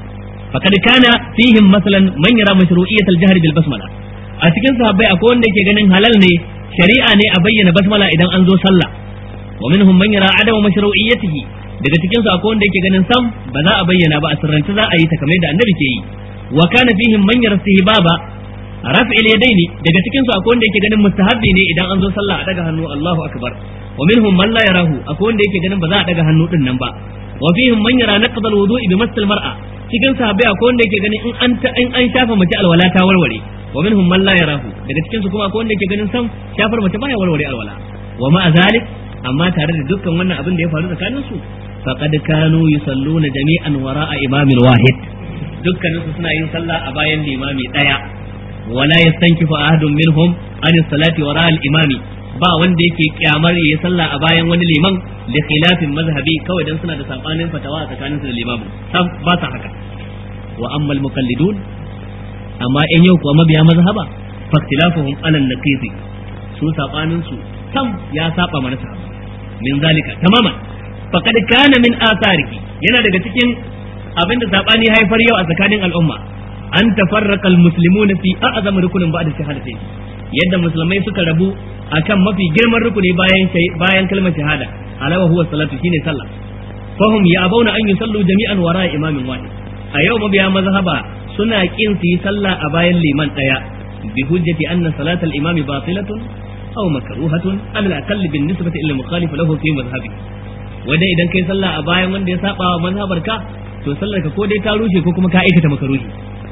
faqad kana fihim masalan man yara mashru'iyyat al-jahr bil basmala a cikin sahabbai akwai wanda yake ganin halal ne shari'a ne a bayyana basmala idan an zo sallah wa minhum man yara adama mashru'iyyatihi daga cikin su akwai wanda yake ganin sam ba za a bayyana ba a sirrance za a yi ta kamar da annabi ke yi wa kana fihim man yara istihbaba raf'il yadaini daga cikin su akwai wanda yake ganin mustahabbi ne idan an zo sallah a daga hannu Allahu akbar wa minhum man la yarahu akwai wanda yake ganin ba za a daga hannu din nan ba wa fihim man yara naqd al-wudu'i bi masal mar'a cikin sahabbai akwai wanda yake ganin in an in an shafa mace alwala ta warware wa minhum man la yarahu daga cikin su kuma akwai wanda yake ganin sam shafar mace baya warware alwala wa ma zalik amma tare da dukkan wannan abin da ya faru tsakanin su faqad kanu yusalluna jami'an wara'a imamin wahid dukkanin su suna yin sallah a bayan limami daya wala yastankifu ahadun minhum an salati wara'a al-imami ba wanda yake kyamar yayi sallah a bayan wani liman da khilafin mazhabi kawai dan suna da sabanin fatawa a tsakanin su da limamin sam ba sa haka wa ammal muqallidun amma in yau kuwa mabiya mazhaba faktilafuhum ala naqidi su sabanin su sam ya saba mana sahaba min zalika tamaman faqad kana min athariki yana daga cikin abinda sabani haifar yau a tsakanin al'umma an tafarraqa almuslimuna fi a'zam rukunin ba'da shahadatayn yadda musulmai suka rabu akan mafi girman rukuni bayan bayan kalmar shahada alawa huwa salatu shine sallah fahum ya abauna an yusallu jami'an wara imamin wahid a yau mabiya mazhaba suna kin su yi sallah a bayan liman daya bi hujjati anna salatal imami batilatun aw makruhatun ala al-aqall bin nisbati ila mukhalif lahu fi madhhabi wanda idan kai sallah a bayan wanda ya saba wa mazhabar ka to sallar ka ko dai ta rushe ko kuma ka aikata makaruhi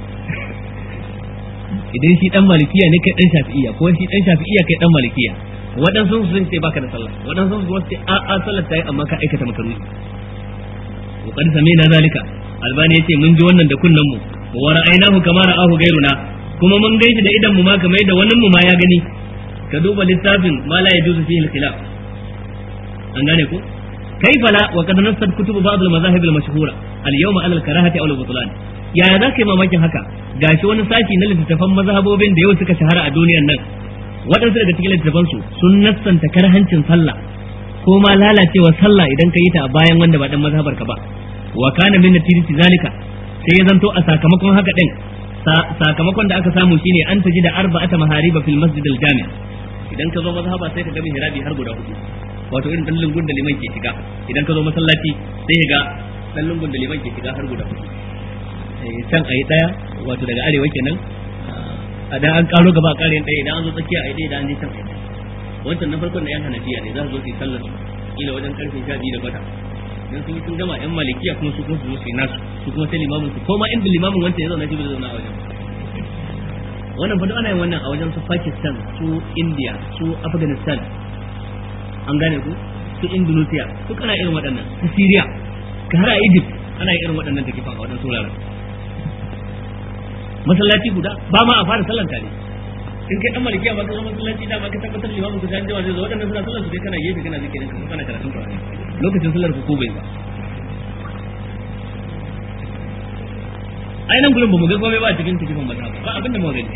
idan shi dan malikiya ne kai dan shafi'iya ko shi dan shafi'iya kai dan malikiya waɗansu sun ce baka da sallah waɗansu sun ce a a sallar ta yi amma ka aikata makaruhi wa qad samina zalika albani yace mun ji wannan da kunnan mu wa ra'aynahu kama ra'ahu gairuna kuma mun gaishe da idan mu ma kamar yadda wannan mu ma ya gani ka duba littafin ma la yajuzu fihi al-khilaf an gane ko كيف لا وقد نصت كتب بعض المذاهب المشهورة اليوم على الكراهة أو البطلان يا ذاك ما ماkin haka gashi wani sashi na littattafan mazhabobin da yau suka shahara a duniyar nan waɗansu daga cikin littattafan su sun nassanta karhancin sallah ko ma lalacewa sallah idan ka yi ta a bayan wanda ba dan mazhabar ka ba wa kana min natijati zalika sai ya zanto a sakamakon haka din sakamakon da aka samu shine an taji da arba'ata mahariba fil masjid al jami' idan ka zo mazhaba sai ka ga mihrabi har guda hudu wato irin dan lungun da liman ke shiga idan ka zo masallaci sai ka ga dan lungun da liman ke shiga har guda hudu can ayi daya wato daga arewa kenan a dan an karo gaba a kare ɗaya idan an zo tsakiya ayi ɗaya idan an je can ayi wancan na farkon da yan hanafiya ne za su zo su yi sallar ila wajen karfe 12 da kwata dan sun yi sun gama yan malikiya kuma su kuma su zo su yi nasu su kuma sai limamin su ko ma inda limamin wancan ya zauna shi ba zai zauna a wajen wannan fa ana yin wannan a wajen su Pakistan su India su Afghanistan an gane ku su Indonesia duk ana irin waɗannan su Syria ka har a Egypt ana irin waɗannan da kifan a waɗansu wuraren masallaci guda ba ma a fara sallan tare in kai dan malikiya ba ka zo masallaci da ba ka tabbatar limamin ku san jawa zai zo waɗannan suna sallar su dai kana gefe kana zikirin ka kana karatun Qur'ani lokacin sallar ku ko bai ba ai nan gurin ba mu ga komai ba a cikin tikifin mazhab ba abinda mu gani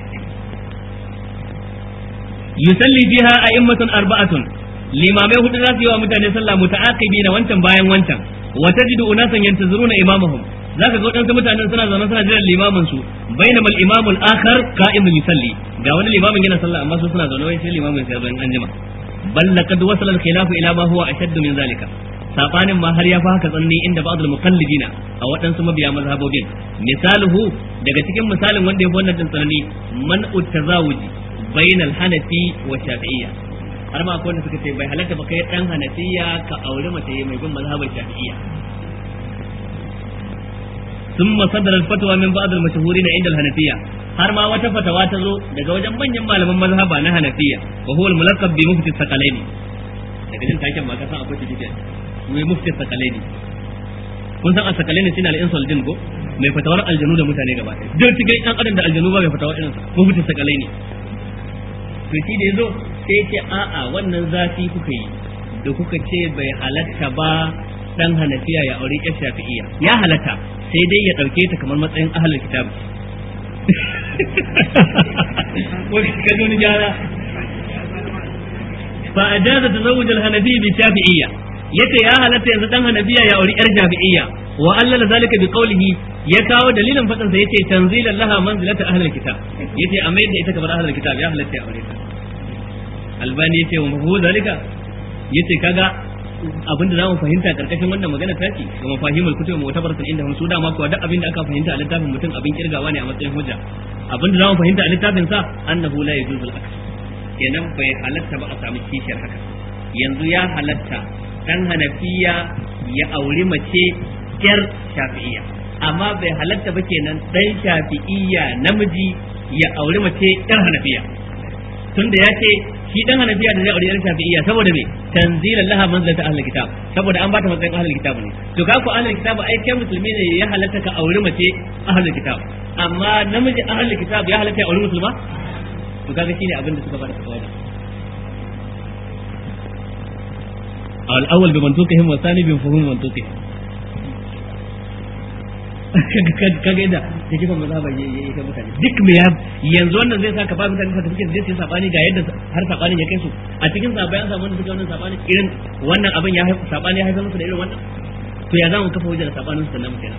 yusalli biha a'immatun arba'atun limamai hudu za su yi wa mutane sallah muta'aqibi na wancan bayan wancan wa tajidu unasan yantazuruna imamahum zaka ga wadansu mutanen suna zaune suna jiran limamin su bainama al-imamu al-akhar qa'imun yusalli ga wani limamin yana sallah amma su suna zaune wai sai limamin sai zo in anjima bal laqad wasala al-khilafu ila ma huwa ashaddu min zalika sabanin ma har ya fi haka tsanani inda ba'd al-muqallidina a waɗansu mabiya mazhabobin misaluhu daga cikin misalin wanda ya fi wannan din tsanani man utazawuji bainal hanafi wa shafi'iyya har ma akwai wanda suka ce bai halatta ba kai dan hanafiya ka aure mace mai bin mazhabar shafi'iyya ثم صدر الفتوى من بعض المشهورين عند الحنفية har ma wata fatawa ta zo daga wajen manyan malaman mazhaba na Hanafiya wa huwa al-mulaqab bi mufti Sakalaini daga jin taken ma ka san akwai tafiya mai mufti Sakalaini kun san Sakalaini shine al-insul jin ko mai fatawar aljanu da mutane gaba ɗaya duk cikin ɗan adam da aljanu ba mai fatawa irin sa mufti Sakalaini to shi da yazo sai ce a'a wannan zafi kuka yi da kuka ce bai halatta ba dan hanafiya ya aure ƴar shafi'iyya ya halatta sai dai ya ɗauke ta kamar matsayin ahlul kitab wani ka zo ni gyara fa ajaza tazawuj al-hanafi bi shafi'iyya yace ya halatta yanzu dan hanafiya ya aure ƴar shafi'iyya wa allala zalika bi qawlihi ya kawo dalilin fadin sa yace tanzilan laha manzilata ahlul kitab yace a mai da ita kamar ahlul kitab ya halatta ya aure ta albani yace wa mahu zalika yace kaga abin da zamu fahimta karkashin wannan magana ta ce ga mafahimul kutub mu'tabaratun inda su dama kuwa duk abin da aka fahimta a littafin mutum abin kirgawa ne a matsayin hujja abin da zamu fahimta a littafin sa annahu la yajuzul aks kenan bai halatta ba a samu kishiyar haka yanzu ya halatta dan hanafiya ya auri mace yar shafi'iyya amma bai halatta ba kenan dan shafi'iyya namiji ya auri mace yar hanafiya tunda ya ce shi dan hanafiya da zai aure yar shafi'iyya saboda me tanzilan laha manzilata ahlul kitab saboda an bata matsayin ahlul kitab ne to ka ku ahlul kitab ai kai musulmi ne ya halatta ka aure mace ahlul kitab amma namiji ahlul kitab ya halatta ya aure musulma to kaga shine abin da suka bada fatawa da al-awwal bi mantuqihim wa thani bi fuhum mantuqihim kaga yadda ta kifan mazhaba ya yi kai mutane duk me yanzu wannan zai saka ba mutane certificate zai sai sabani ga yadda har sabanin ya kai su a cikin sabai an samu wanda suke wannan sabani irin wannan abin ya haifa sabani ya haifar musu da irin wannan to ya zamu kafa hujjar sabanin su sannan mu kenan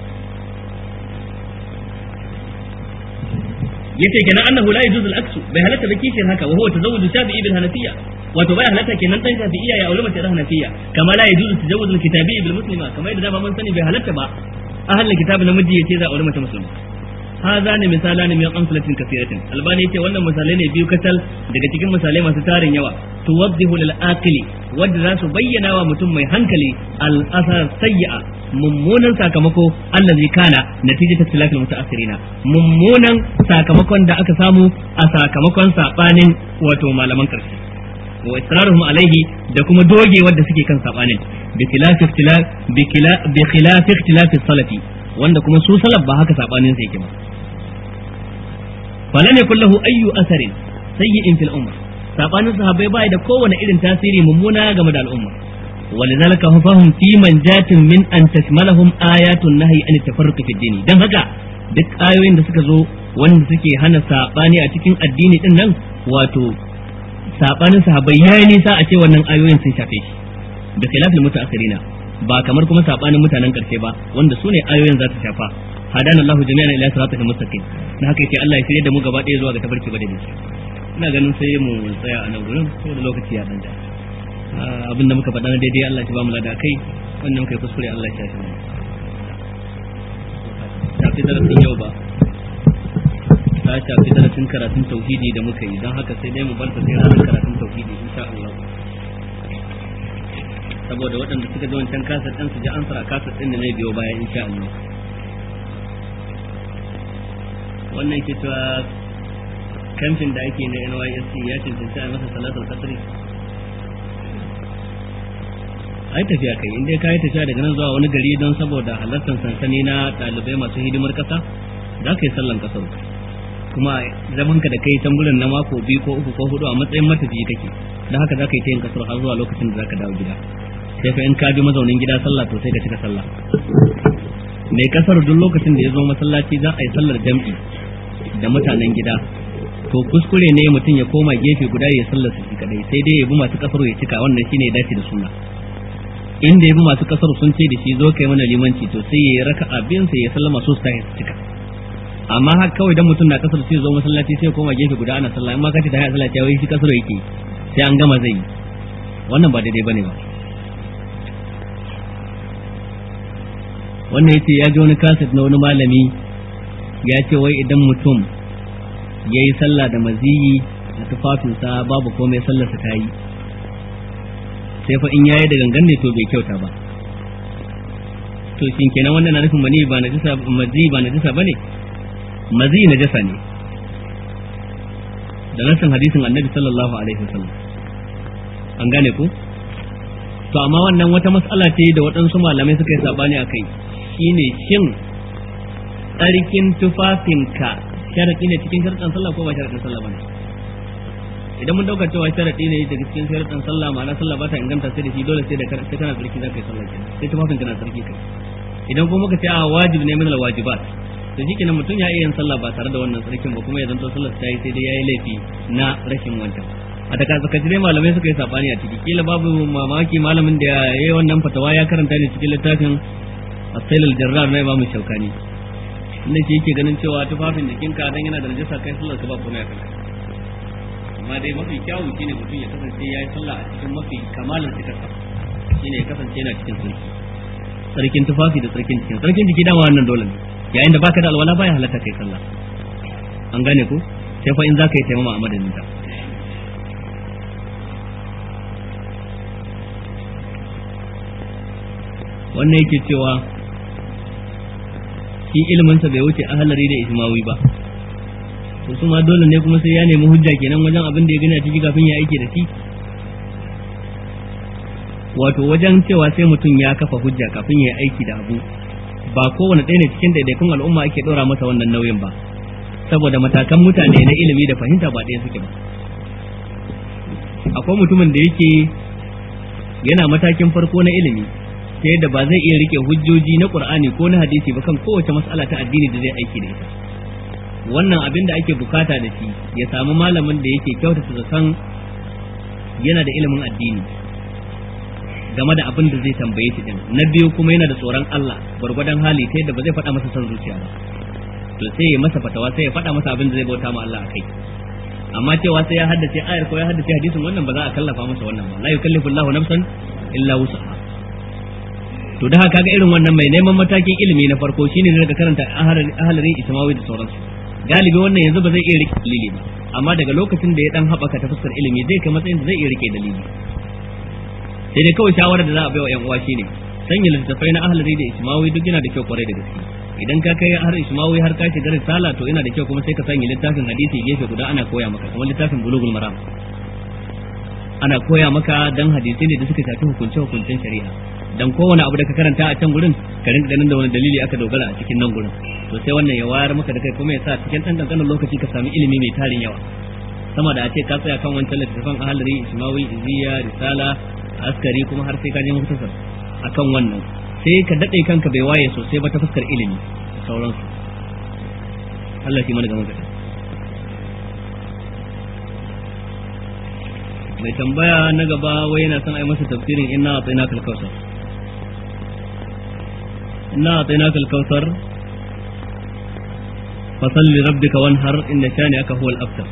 yace kenan annahu la yajuzu al-aksu bai halatta da kishin haka wa huwa tazawwuju shafi'i bil hanafiyya wato bai halatta kenan dan shafi'iyya ya aure mace da hanafiyya kama la yajuzu tazawwuju al-kitabiyyi bil muslima kamar yadda dama mun sani bai halatta ba ahalin kitab namiji yace za a aure mace musulma هذان مثالان من أمثلة كثيرة الباني يتي wannan misalai ne biyu katal daga cikin misalai masu tarin yawa tuwaddihu lil aqili wadda za su bayyana wa mutum mai hankali al asar sayyi'a mummunan sakamako allazi kana natijatu tilakal mutaassirina mummunan sakamakon da aka samu a sakamakon sabanin wato malaman karshe wa israruhum alaihi da kuma doge wadda suke kan sabanin bi khilaf ikhtilaf bi khilaf ikhtilaf salafi wanda kuma su salaf ba haka sabanin sai yake ba falan yakul lahu ayyu asarin sayyi'in fil umma sabanin sahabbai bai da kowane irin tasiri mummuna game da al'umma ولذلك فهم في منجاة من أن تشملهم آيات النهي عن التفرق في الدين dan haka duk ayoyin da suka zo wanda suke hana sabani a cikin addini din nan wato sabanin sahabbai yayi nisa a ce wannan ayoyin sun shafe shi da khilafin mutaakhirina ba kamar kuma sabanin mutanen karshe ba wanda sune ayoyin za su shafa hadana Allah jami'an ila siratal mustaqim dan haka yake Allah ya shirye da mu gaba ɗaya zuwa ga tafarki ba da ina ganin sai mu tsaya a nan gurin saboda lokaci ya dan da abin da muka faɗa na daidai Allah ya ba mu lada kai wannan muka yi kuskure Allah ya shafi mu shafi darasin yau ba ta shafi darasin karatun tauhidi da muka yi don haka sai dai mu bar ta sai ranar karatun tauhidi insha Allah saboda waɗanda suka ji wancan kasar ɗin su ji ansar a kasar ɗin da zai biyo baya insha Allah wannan ke cewa kamfin da ake na NYSC ya cancanci a masa salatul kasri ai tafiya kai inda ka yi tafiya daga nan zuwa wani gari don saboda halartar sansani na ɗalibai masu hidimar ƙasa za ka yi sallan ƙasar kuma zaman ka da kai can gurin na mako biyu ko uku ko hudu a matsayin matafiyi kake don haka za ka yi ta yin ƙasar har zuwa lokacin da za ka dawo gida sai fa in ka bi mazaunin gida sallah to sai ka cika sallah mai kasar duk lokacin da ya zo masallaci za a yi sallar jam'i da mutanen gida to kuskure ne mutum ya koma gefe guda ya sallar su kadai sai dai ya bi masu kasar ya cika wannan shine ya dace da sunna inda ya bi masu kasar sun ce da shi zo kai mana limanci to sai ya raka abin sai ya sallama su sai su cika amma har kawai dan mutum na kasar sai zo masallaci sai koma gefe guda ana sallah amma kace ta hayar sallah wai shi kasar yake sai an gama zai wannan ba daidai bane ba wannan yace ya ji wani kaset na wani malami ya ce wai idan mutum ya yi sallah da maziyi a tufafinsa babu komai sallarsa ta yi sai fa in yayi da gangan ne to bai kyauta ba to shin kenan wannan na nufin mani ba najisa mazi ba najisa bane mazi najasa ne da nasan hadisin annabi sallallahu alaihi wasallam an gane ku to amma wannan wata mas'ala ce da waɗansu malamai suka yi sabani a kai shine shin tsarkin tufafinka sharaɗi ne cikin sharaɗin sallah ko ba sharaɗin sallah bane idan mun dauka cewa sharadi ne daga cikin sharadin sallah ma'ana sallah ba ta inganta sai da shi dole sai da sai kana tsarki zaka yi sallah kenan sai tufafin kana tsarki kai idan kuma muka ce a wajibi ne min al wajibat to shikenan mutum ya iya yin sallah ba tare da wannan tsarkin ba kuma ya zanto sallar ta yi sai dai yayi laifi na rashin wancan a daga tsakaji dai malamai suka yi sabani a ciki kila babu mamaki malamin da ya yi wannan fatawa ya karanta ne cikin littafin asail al-jarrar na imamu shaukani inda shi yake ganin cewa tufafin jikinka dan yana da najasa kai sallar ka ba komai a kanka amma dai mafi kyawu shine mutum ya kasance ya yi sallah a cikin mafi kamalar cikarsa shine ya kasance yana cikin sarki sarkin tufafi da sarkin jikin sarkin jiki dama wannan dole ne yayin da baka da alwala baya halatta kai sallah an gane ko sai fa in zaka yi taimama a madadin ta wannan yake cewa shi iliminsa bai wuce ahalari da ismawi ba to su ma dole ne kuma sai ya nemi hujja kenan wajen abin da ya gani a ciki kafin ya aike da shi wato wajen cewa sai mutum ya kafa hujja kafin ya aiki da abu ba kowane ɗaya ne cikin daidaikun al'umma ake ɗora masa wannan nauyin ba saboda matakan mutane na ilimi da fahimta ba ɗaya suke ba akwai mutumin da yake yana matakin farko na ilimi ta yadda ba zai iya rike hujjoji na qur'ani ko na hadisi ba kan kowace mas'ala ta addini da zai aiki da ita wannan abin da ake bukata da shi ya samu malamin da yake kyautata zaton yana da ilimin addini game da abin da zai tambaye shi din na biyu kuma yana da tsoron Allah gwargwadon hali ta yadda ba zai faɗa masa son zuciya ba to sai ya masa fatawa sai ya faɗa masa abin da zai bauta ma Allah akai amma cewa sai ya haddace ayar ko ya haddace hadisin wannan ba za a kallafa masa wannan ba la yukallifu Allahu nafsan illa wus'aha to to da haka ga irin wannan mai neman matakin ilimi na farko shine ne daga karanta ahalari ismawi da sauransu galibi wannan yanzu ba zai iya rike dalili ba amma daga lokacin da ya dan haɓaka ta fuskar ilimi zai kai matsayin da zai iya rike dalili sai dai kawai shawarar da za a bai wa yan uwa shine sanya littattafai na ahalari da ismawi duk yana da kyau kwarai da gaske idan ka kai har ismawi har ka shiga risala to yana da kyau kuma sai ka sanya littafin hadisi gefe guda ana koya maka kamar littafin bulugul maram ana koya maka dan hadisi ne da suka shafi hukunce hukuncen shari'a dan kowane abu da ka karanta a can gurin ka rinka ganin da wani dalili aka dogara a cikin nan gurin to sai wannan ya wayar maka da kai kuma ya sa cikin dan kankanin lokaci ka sami ilimi mai tarin yawa sama da a ce ka tsaya kan wancan littattafan ahalari ismawi iziya risala askari kuma har sai ka je mutasar akan wannan sai ka dade kanka bai waye sosai ba ta fuskar ilimi sauransu Allah shi mana gaban ka mai tambaya na gaba wai yana son ai masa tafsirin inna atayna kal kausar inna atayna kal kausar fasalli rabbika wanhar inna shani'aka huwal abtar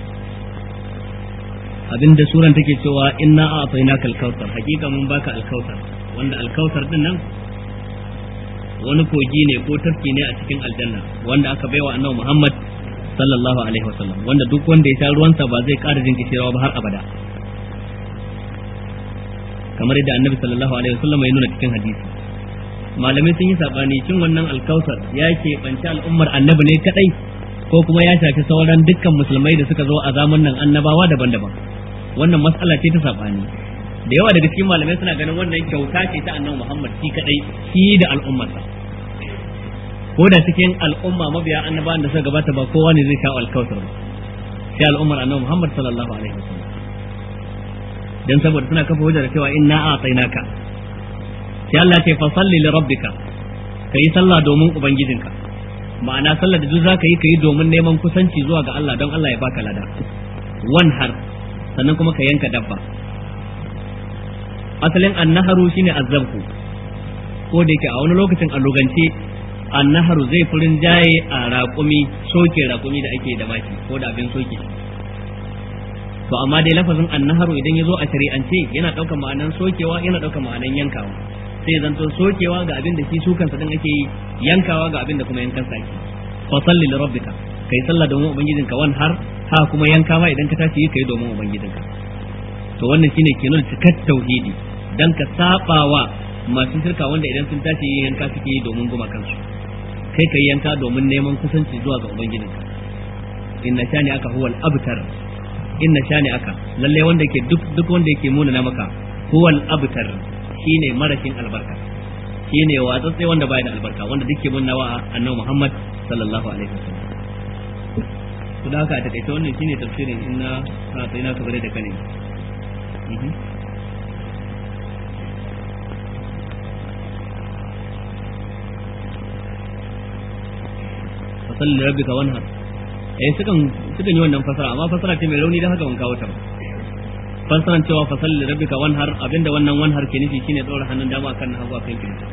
abinda suran take cewa inna atayna kal kausar hakika mun baka al kausar wanda al kausar din nan wani kogi ne ko tafki ne a cikin aljanna wanda aka baiwa annabi Muhammad sallallahu alaihi wasallam wanda duk wanda ya sha ruwansa ba zai ƙara jin kishirwa ba har abada kamar yadda annabi sallallahu alaihi wasallam ya nuna cikin hadisi malamai sun yi sabani cin wannan alkausar ya ke banci al'ummar annabi ne kadai ko kuma ya shafi sauran dukkan musulmai da suka zo a zamanin nan annabawa daban-daban wannan mas'ala ce ta sabani da yawa daga cikin malamai suna ganin wannan kyauta ce ta annabi Muhammad shi kadai shi da al'ummarsa ko da cikin al'umma mabiya annabawan da suka gabata ba kowa ne zai sha alkausar ba sai al'ummar annabi Muhammad sallallahu alaihi wasallam dan saboda suna kafa hujjar cewa inna a'tainaka sai Allah ce fa salli li rabbika kai sallah domin ubangijinka ma'ana sallar da duk zaka yi kai domin neman kusanci zuwa ga Allah don Allah ya baka lada wanhar sannan kuma ka yanka dabba asalin annaharu shine azzabku ko da yake a wani lokacin a lugance annaharu zai furin jaye a raƙumi soke raƙumi da ake da maki ko da abin soke to amma dai lafazin annaharu idan ya zo a shari'ance yana ɗaukar ma'anan sokewa yana ɗaukar ma'anan yankawa sai zanto sokewa ga abin da shi su kansa din ake yi yankawa ga abin da kuma yankan sa ake fa salli li rabbika kai sallah domin ubangijinka wan har ha kuma yanka ma idan ka tashi kai domin ubangijinka to wannan shine ke nuna cikar tauhidi dan ka sabawa masu shirka wanda idan sun tashi yanka suke yi domin guma kansu kai kai yanka domin neman kusanci zuwa ga ubangijinka inna shani aka huwal abtar inna shani aka lalle wanda yake duk duk wanda yake muna na maka huwal abtar shine marashin albarka shine watsatsai wanda baya da albarka wanda duk ke munna wa annabi Muhammad sallallahu alaihi wasallam to da haka a takaice wannan shine tafsirin inna a tsayina ka bare da kane fasalli da rabbika wanhar eh sukan sukan yi wannan fasara amma fasara ce mai rauni da haka ban kawo ta ba fasaran cewa fasalli da rabbika wanhar abinda wannan wanhar ke nufi shine tsora hannun dama akan na hagu akan kirji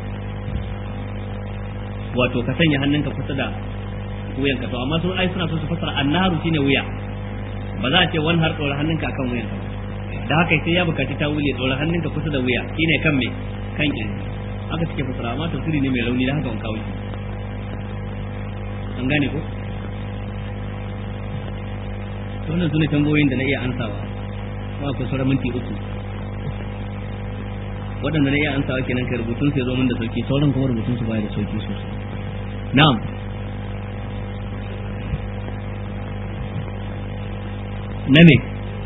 wato ka sanya hannunka kusa da wuyanka to amma sun ai suna so su fasara annaharu shine wuya ba za a ce wanhar tsora hannunka akan wuyanka da haka sai ya bukaci ta wule tsora hannunka kusa da wuya shine kan me kan kirji haka suke fasara amma tafsiri ne mai rauni da haka ban kawo shi an gane ko wannan sune tambayoyin da na iya ansawa ba ku sauran minti uku waɗanda na iya ansawa kenan kai rubutun sai zo min da sauki sauran kuma rubutun su baya da sauki sosai na'am na me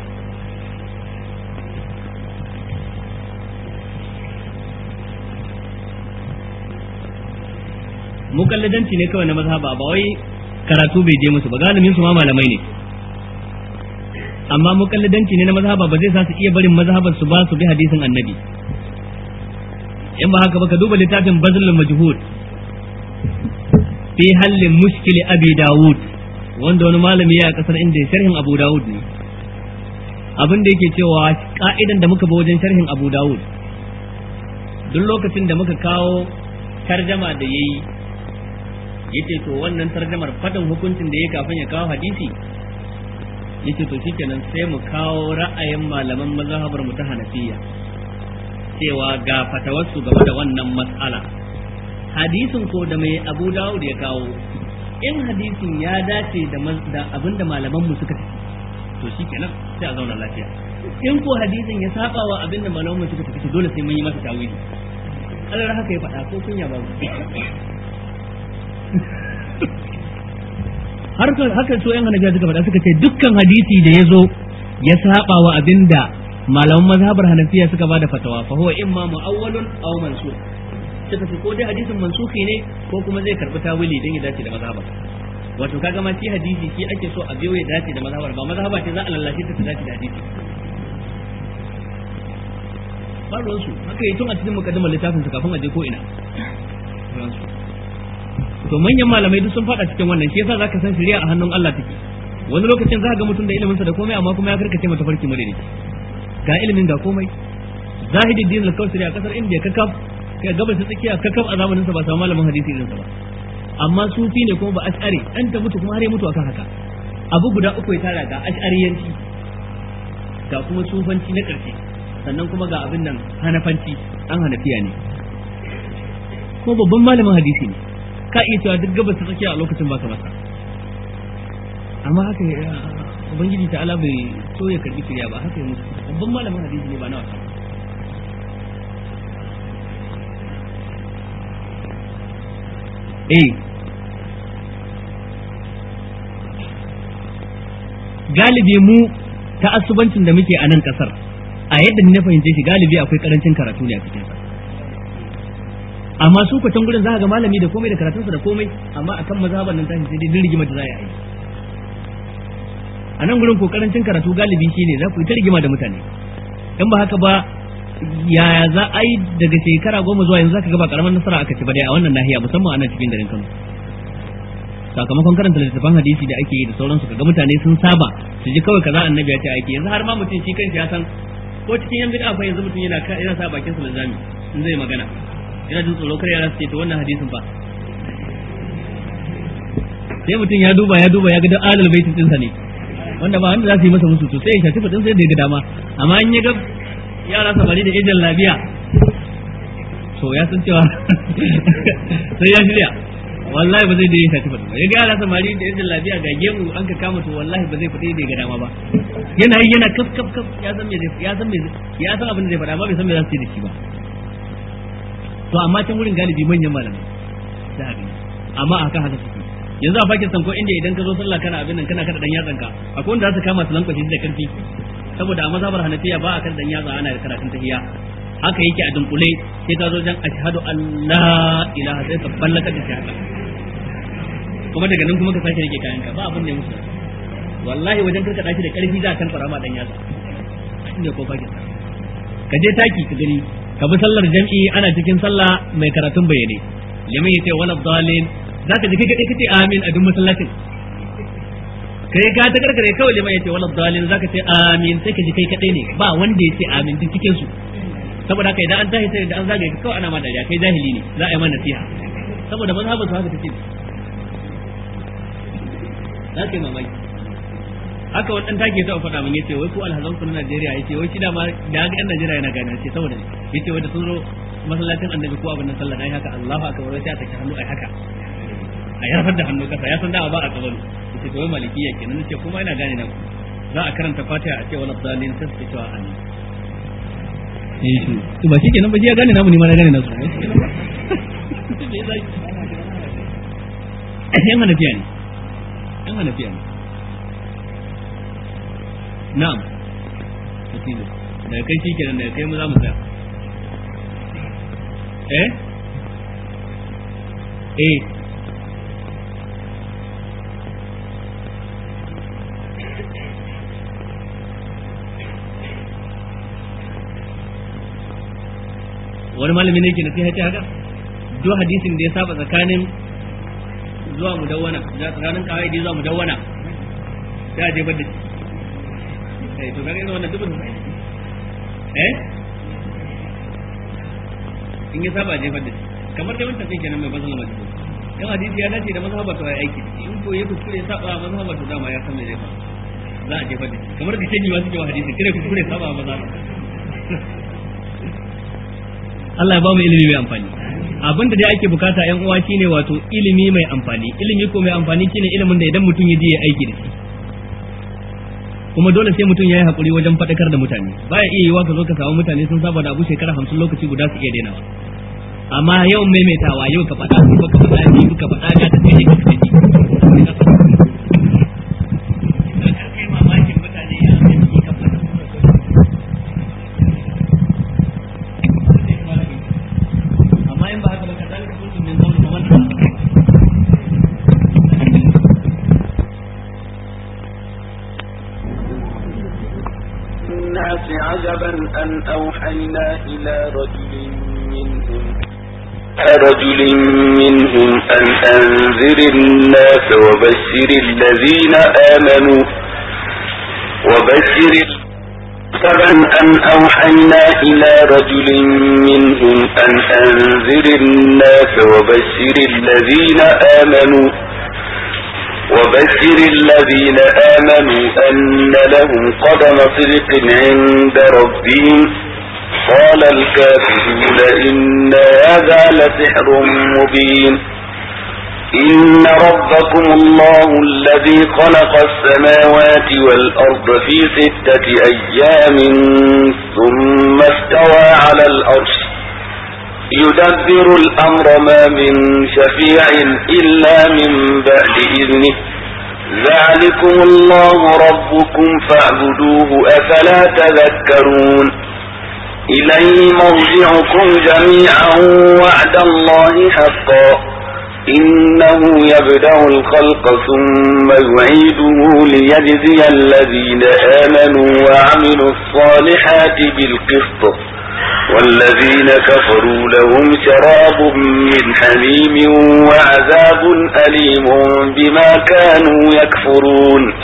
mukalladanci ne kawai na mazhaba ba wai karatu bai je musu ba galibin su ma malamai ne amma mukalladanci ne na mazhaba ba zai sa su iya barin mazhabar su ba su bi hadisin annabi in ba haka ba ka duba littafin bazlul majhud fi hallin mushkili abi dawud wanda wani malami ya kasar inda sharhin abu dawud ne abin da yake cewa ka'idan da muka bi wajen sharhin abu dawud duk lokacin da muka kawo tarjama da yayi yace to wannan tarjamar fadin hukuncin da ya kafin ya kawo hadisi yace to shikenan sai mu kawo ra'ayin malaman mazhabar mu ta Hanafiya cewa ga fatawarsu game da wannan mas'ala hadisin ko da mai Abu Dawud ya kawo in hadisin ya dace da abinda malaman mu suka tafi to shikenan sai a zauna lafiya in ko hadisin ya saba wa abinda malaman mu suka tafi dole sai mun yi masa tawili Allah haka ya faɗa ko kunya babu har haka so yan hanafiya suka faɗa suka ce dukkan hadisi da ya zo ya saba wa abinda malaman mazhabar hanafiya suka bada fatawa fa huwa imma mu'awwalun aw mansukh suka ce ko dai hadisin mansuki ne ko kuma zai karbi tawili dan ya dace da mazhabar wato kaga ma shi hadisi shi ake so a biyo ya dace da mazhabar ba mazhaba ce za a lallace ta ta dace da hadisi ba ruwansu haka yi tun a cikin mukaddimar littafin su kafin a je ko ina to manyan malamai duk sun fada cikin wannan shi yasa zaka san shari'a a hannun Allah take wani lokacin za ga mutum da ilimin sa da komai amma kuma ya karkace mata farki mare ne ga ilimin ga komai zahidin din al-kawsari a kasar India kakaf kai gabas ta tsakiya kakaf a zamanin sa ba samu malamin hadisi irin sa ba amma sufi ne kuma ba ash'ari an ta mutu kuma har ya mutu akan haka abu guda uku ya tara ga ash'ariyanci ga kuma sufanci na karshe sannan kuma ga abin nan hanafanci an hanafiya ne ko babban malamin hadisi ne ka iya cewa duk gabas ta tsakiya a lokacin baka masa amma haka ubangiji ta ala bai so ya karbi shirya ba haka ya mutu babban malamin hadisi ne ba na wasa eh galibi mu ta asubancin da muke a nan kasar a yadda ni na fahimce shi galibi akwai karancin karatu ne a cikin sa amma su kwatan gurin za ga malami da komai da karatunsa da komai amma akan mazhaban nan tashi sai dai rigima da za a yi a nan gurin ko karancin karatu galibi shine za ku yi ta rigima da mutane in ba haka ba yaya za a yi daga shekara goma zuwa yanzu zaka ga ba karamar nasara aka ci ba dai a wannan nahiya musamman a nan cikin garin Kano sakamakon karanta littattafan hadisi da ake yi da sauransu kaga mutane sun saba su ji kawai kaza annabi ya ce ake yanzu har ma mutum shi kanshi ya san ko cikin yan bid'a fa yanzu mutum yana yana sa bakin sa lazami in zai magana yana jin tsoro kar yara su ce to wannan hadisin fa sai mutum ya duba ya duba ya ga alal baitin dinsa ne wanda ba wanda za su yi masa musu to sai ya shafi fadin sai da ya ga dama amma in ya ga yara samari da ejin lafiya to ya san cewa sai ya shirya wallahi ba zai da yin shafi fadin ba ya ga yara samari da ejin lafiya ga gemu an ka kama to wallahi ba zai fadi da ya ga dama ba yana yi yana kaf kaf kaf ya san me ya san me ya san abin da zai faɗa ba bai san me za su yi da shi ba to amma can wurin galibi manyan malamai da abin amma a haka haka suke yanzu a Pakistan ko inda idan ka zo sallah kana abin nan kana kada dan yatsan ka akwai wanda za su kama su lankwashi da karfi saboda a mazhabar Hanafiya ba a kada dan yatsa ana karatun tahiyya haka yake a dunkule sai ka zo jan ashhadu an la ilaha sai ka ballaka da shi haka kuma daga nan kuma ka sake rike kayanka ba abin da ya musu wallahi wajen karkada shi da karfi za a kan fara ma dan yatsa inda ko Pakistan ka je taki ka gani ka bi sallar jam'i ana cikin sallah mai karatun bayyane liman yace wala dalin zaka ji kai kadai kace amin a duk masallacin kai ka ta karkare kawai liman yace wala dalin zaka ce amin sai ka ji kai kadai ne ba wanda yace amin duk cikin su saboda haka idan an tashi sai da an zagaye ka kawai ana ma dariya kai jahili ne za a yi mana nasiha saboda mazhabin su haka take za ka yi mamaki haka wani dan take ta faɗa min yace wai ku alhazan ku na Najeriya yace wai shi da ma da ga ɗan Najeriya yana gane yace saboda ne yace wai da sun zo masallacin annabi ko abin nan sallah dai haka Allahu akbar sai ta hannu ai haka a yarfar da hannu kasa ya san da ba a kabalu yace to wai malikiya kenan nace kuma ina gane na ku za a karanta Fatiha a ce wala dalil sai su cewa amin eh to to ba shikenan ba shi ya gane namu ni ma na gane nasu yan hanafiya ne yan hanafiya ne na'am wasilu daga kai shikenan daga kai mu za mu tsaya eh eh wani malami ne ke na sai haka duk hadisin da ya saba tsakanin zuwa mudawwana tsakanin kawai da zuwa mudawwana sai a jefar da shi eh to kaga wannan dubin eh in ya saba jefar da shi kamar da wancan kenan mai bazan lamar dubu in hadisi ya dace da mazhabar to ya aiki in ko ya kuskure ya saba mazhabar to dama ya san me zai faru za a jefar da shi kamar da keji wasu kewa hadisi kire kuskure ya saba mazhabar Allah ya ba mu ilimi mai amfani abin da dai ake bukata yan uwa shine wato ilimi mai amfani ilimi ko mai amfani shine ilimin da idan mutum ya je ya aiki da shi kuma dole sai mutum ya yi hakuri wajen faɗakar da mutane baya iya yiwa ka zo ka samu mutane sun saba da abu shekara hamsin lokaci guda su iya dainawa amma yawan maimaitawa yau ka faɗa kuma ka faɗa ni ka faɗa ga ta kai ka kai amma in ba haka ba ka zalika kuntum min qawli faman الناس عجبا أن أوحينا إلى رجل منهم رجل منهم أن أنذر الناس وبشر الذين آمنوا وبشر عجبا أن أوحينا إلى رجل منهم أن أنذر الناس وبشر الذين آمنوا وبشر الذين آمنوا أن لهم قدم صدق عند ربهم قال الكافرون إن هذا لسحر مبين إن ربكم الله الذي خلق السماوات والأرض في ستة أيام ثم استوى على الأرش يدبر الأمر ما من شفيع إلا من بعد إذنه ذلكم الله ربكم فاعبدوه أفلا تذكرون إليه مرجعكم جميعا وعد الله حقا إنه يبدأ الخلق ثم يعيده ليجزي الذين آمنوا وعملوا الصالحات بالقسط والذين كفروا لهم شراب من حميم وعذاب أليم بما كانوا يكفرون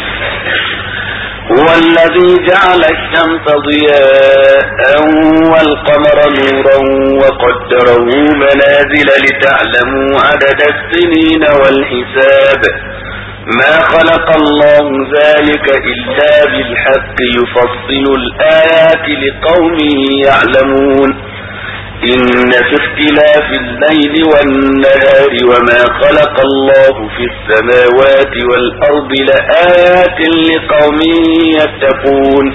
هو الذي جعل الشمس ضياء والقمر نورا وقدره منازل لتعلموا عدد السنين والحساب ما خلق الله ذلك إلا بالحق يفصل الآيات لقوم يعلمون إن في اختلاف الليل والنهار وما خلق الله في السماوات والأرض لآيات لقوم يتقون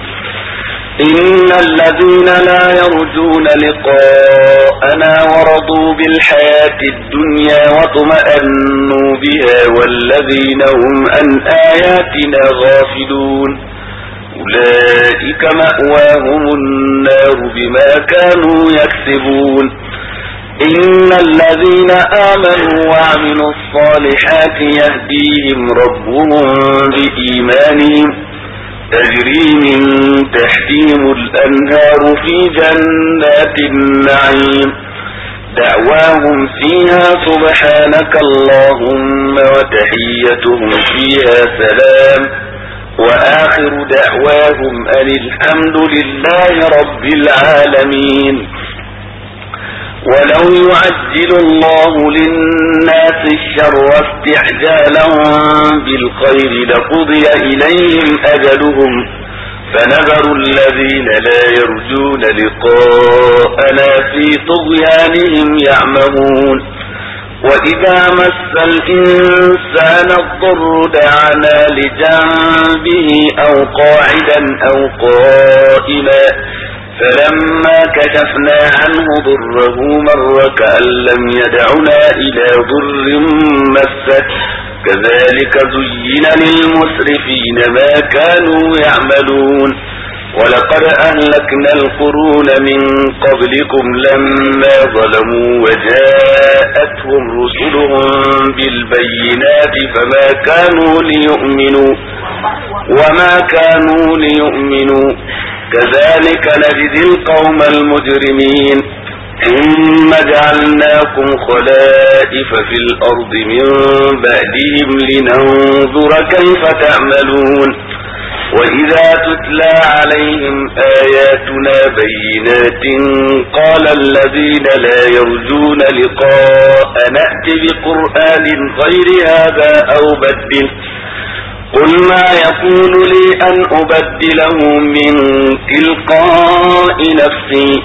إن الذين لا يرجون لقاءنا ورضوا بالحياة الدنيا واطمأنوا بها والذين هم عن آياتنا غافلون أولئك مأواهم النار بما كانوا يكسبون إن الذين آمنوا وعملوا الصالحات يهديهم ربهم بإيمانهم تجري من تحتهم الأنهار في جنات النعيم دعواهم فيها سبحانك اللهم وتحيتهم فيها سلام وآخر دعواهم أن الحمد لله رب العالمين ولو يعجل الله للناس الشر استعجالهم بالخير لقضي إليهم أجلهم فنذر الذين لا يرجون لقاءنا في طغيانهم يعمهون وإذا مس الإنسان الضر دعنا لجنبه أو قاعدا أو قائما فلما كشفنا عنه ضره مر كأن لم يدعنا إلى ضر مسه كذلك زين للمسرفين ما كانوا يعملون ولقد أهلكنا القرون من قبلكم لما ظلموا وجاءتهم رسلهم بالبينات فما كانوا ليؤمنوا وما كانوا ليؤمنوا كذلك نجزي القوم المجرمين ثم جعلناكم خلائف في الأرض من بعدهم لننظر كيف تعملون وإذا تتلى عليهم آياتنا بينات قال الذين لا يرجون لقاء نأت بقرآن غير هذا أو بدله قل ما يكون لي أن أبدله من تلقاء نفسي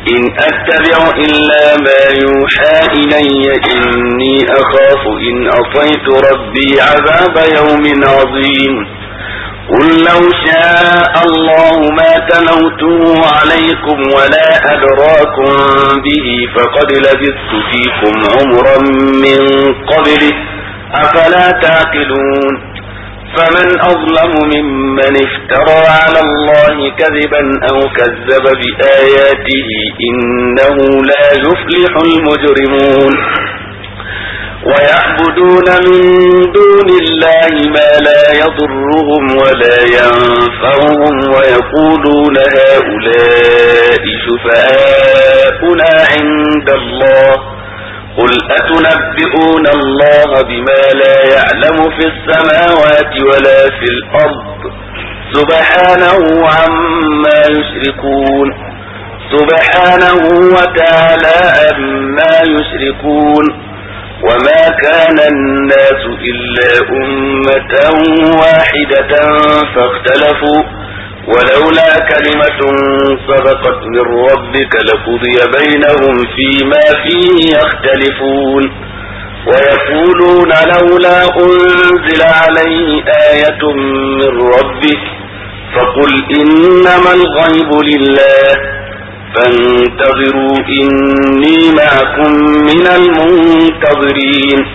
إن أتبع إلا ما يوحى إلي إني أخاف إن أطيت ربي عذاب يوم عظيم قل لو شاء الله ما تلوته عليكم ولا أدراكم به فقد لبثت فيكم عمرا من قبله أفلا تعقلون فمن أظلم ممن افترى على الله كذبا أو كذب بآياته إنه لا يفلح المجرمون ويعبدون من دون الله ما لا يضرهم ولا ينفعهم ويقولون هؤلاء شفعاؤنا عند الله قل أتنبئون الله بما لا يعلم في السماوات ولا في الأرض سبحانه عما يشركون سبحانه وتعالى عما يشركون وما كان الناس إلا أمة واحدة فاختلفوا ولولا كلمة سبقت من ربك لقضي بينهم فيما فيه يختلفون ويقولون لولا أنزل عليه آية من ربه فقل إنما الغيب لله فانتظروا إني معكم من المنتظرين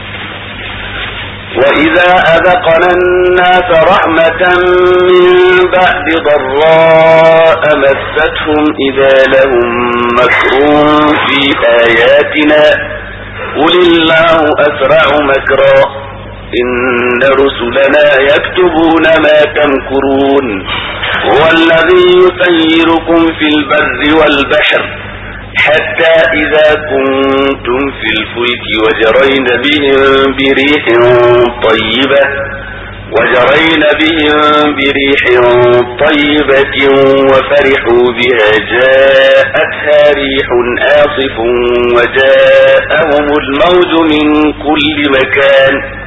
وإذا أذقنا الناس رحمة من بعد ضراء مستهم إذا لهم مكر في آياتنا قل الله أسرع مكرا إن رسلنا يكتبون ما تمكرون هو الذي يسيركم في البر والبحر حتى إذا كنتم في الفلك وجرين بهم بريح طيبة وجرين بهم بريح طيبة وفرحوا بها جاءتها ريح آصف وجاءهم الموج من كل مكان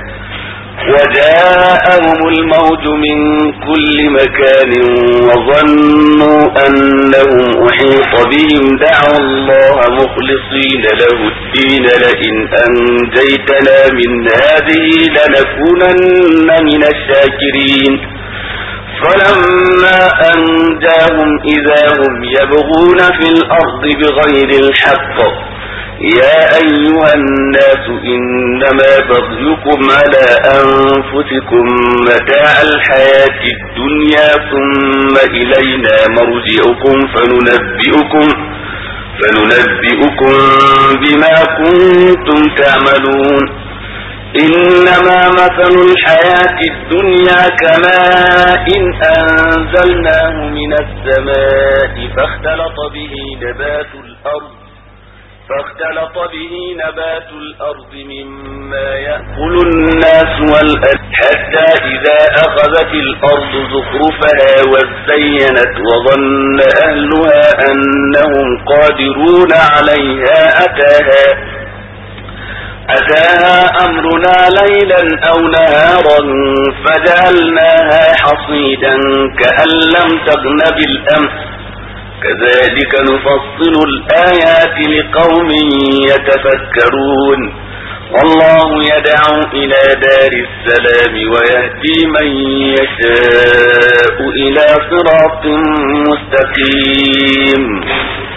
وجاءهم الموج من كل مكان وظنوا أنهم أحيط بهم دعوا الله مخلصين له الدين لئن أنجيتنا من هذه لنكونن من الشاكرين فلما أنجاهم إذا هم يبغون في الأرض بغير الحق يا أيها الناس إنما بغيكم على أنفسكم متاع الحياة الدنيا ثم إلينا مرجعكم فننبئكم فننبئكم بما كنتم تعملون إنما مثل الحياة الدنيا كماء إن أنزلناه من السماء فاختلط به نبات الأرض فاختلط به نبات الأرض مما يأكل الناس والأرض حتى إذا أخذت الأرض زخرفها وزينت وظن أهلها أنهم قادرون عليها أتاها أتاها أمرنا ليلا أو نهارا فجعلناها حصيدا كأن لم تغن بالأمس كذلك نفصل الآيات لقوم يتفكرون والله يدعو إلى دار السلام ويهدي من يشاء إلى صراط مستقيم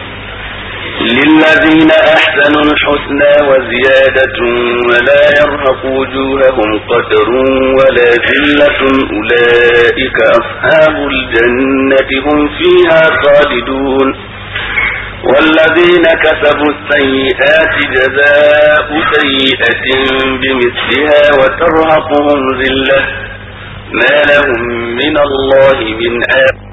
للذين أحسنوا الحسنى وزيادة ولا يرهق وجوههم قدر ولا ذلة أولئك أصحاب الجنة هم فيها خالدون والذين كسبوا السيئات جزاء سيئة بمثلها وترهقهم ذلة ما لهم من الله من آب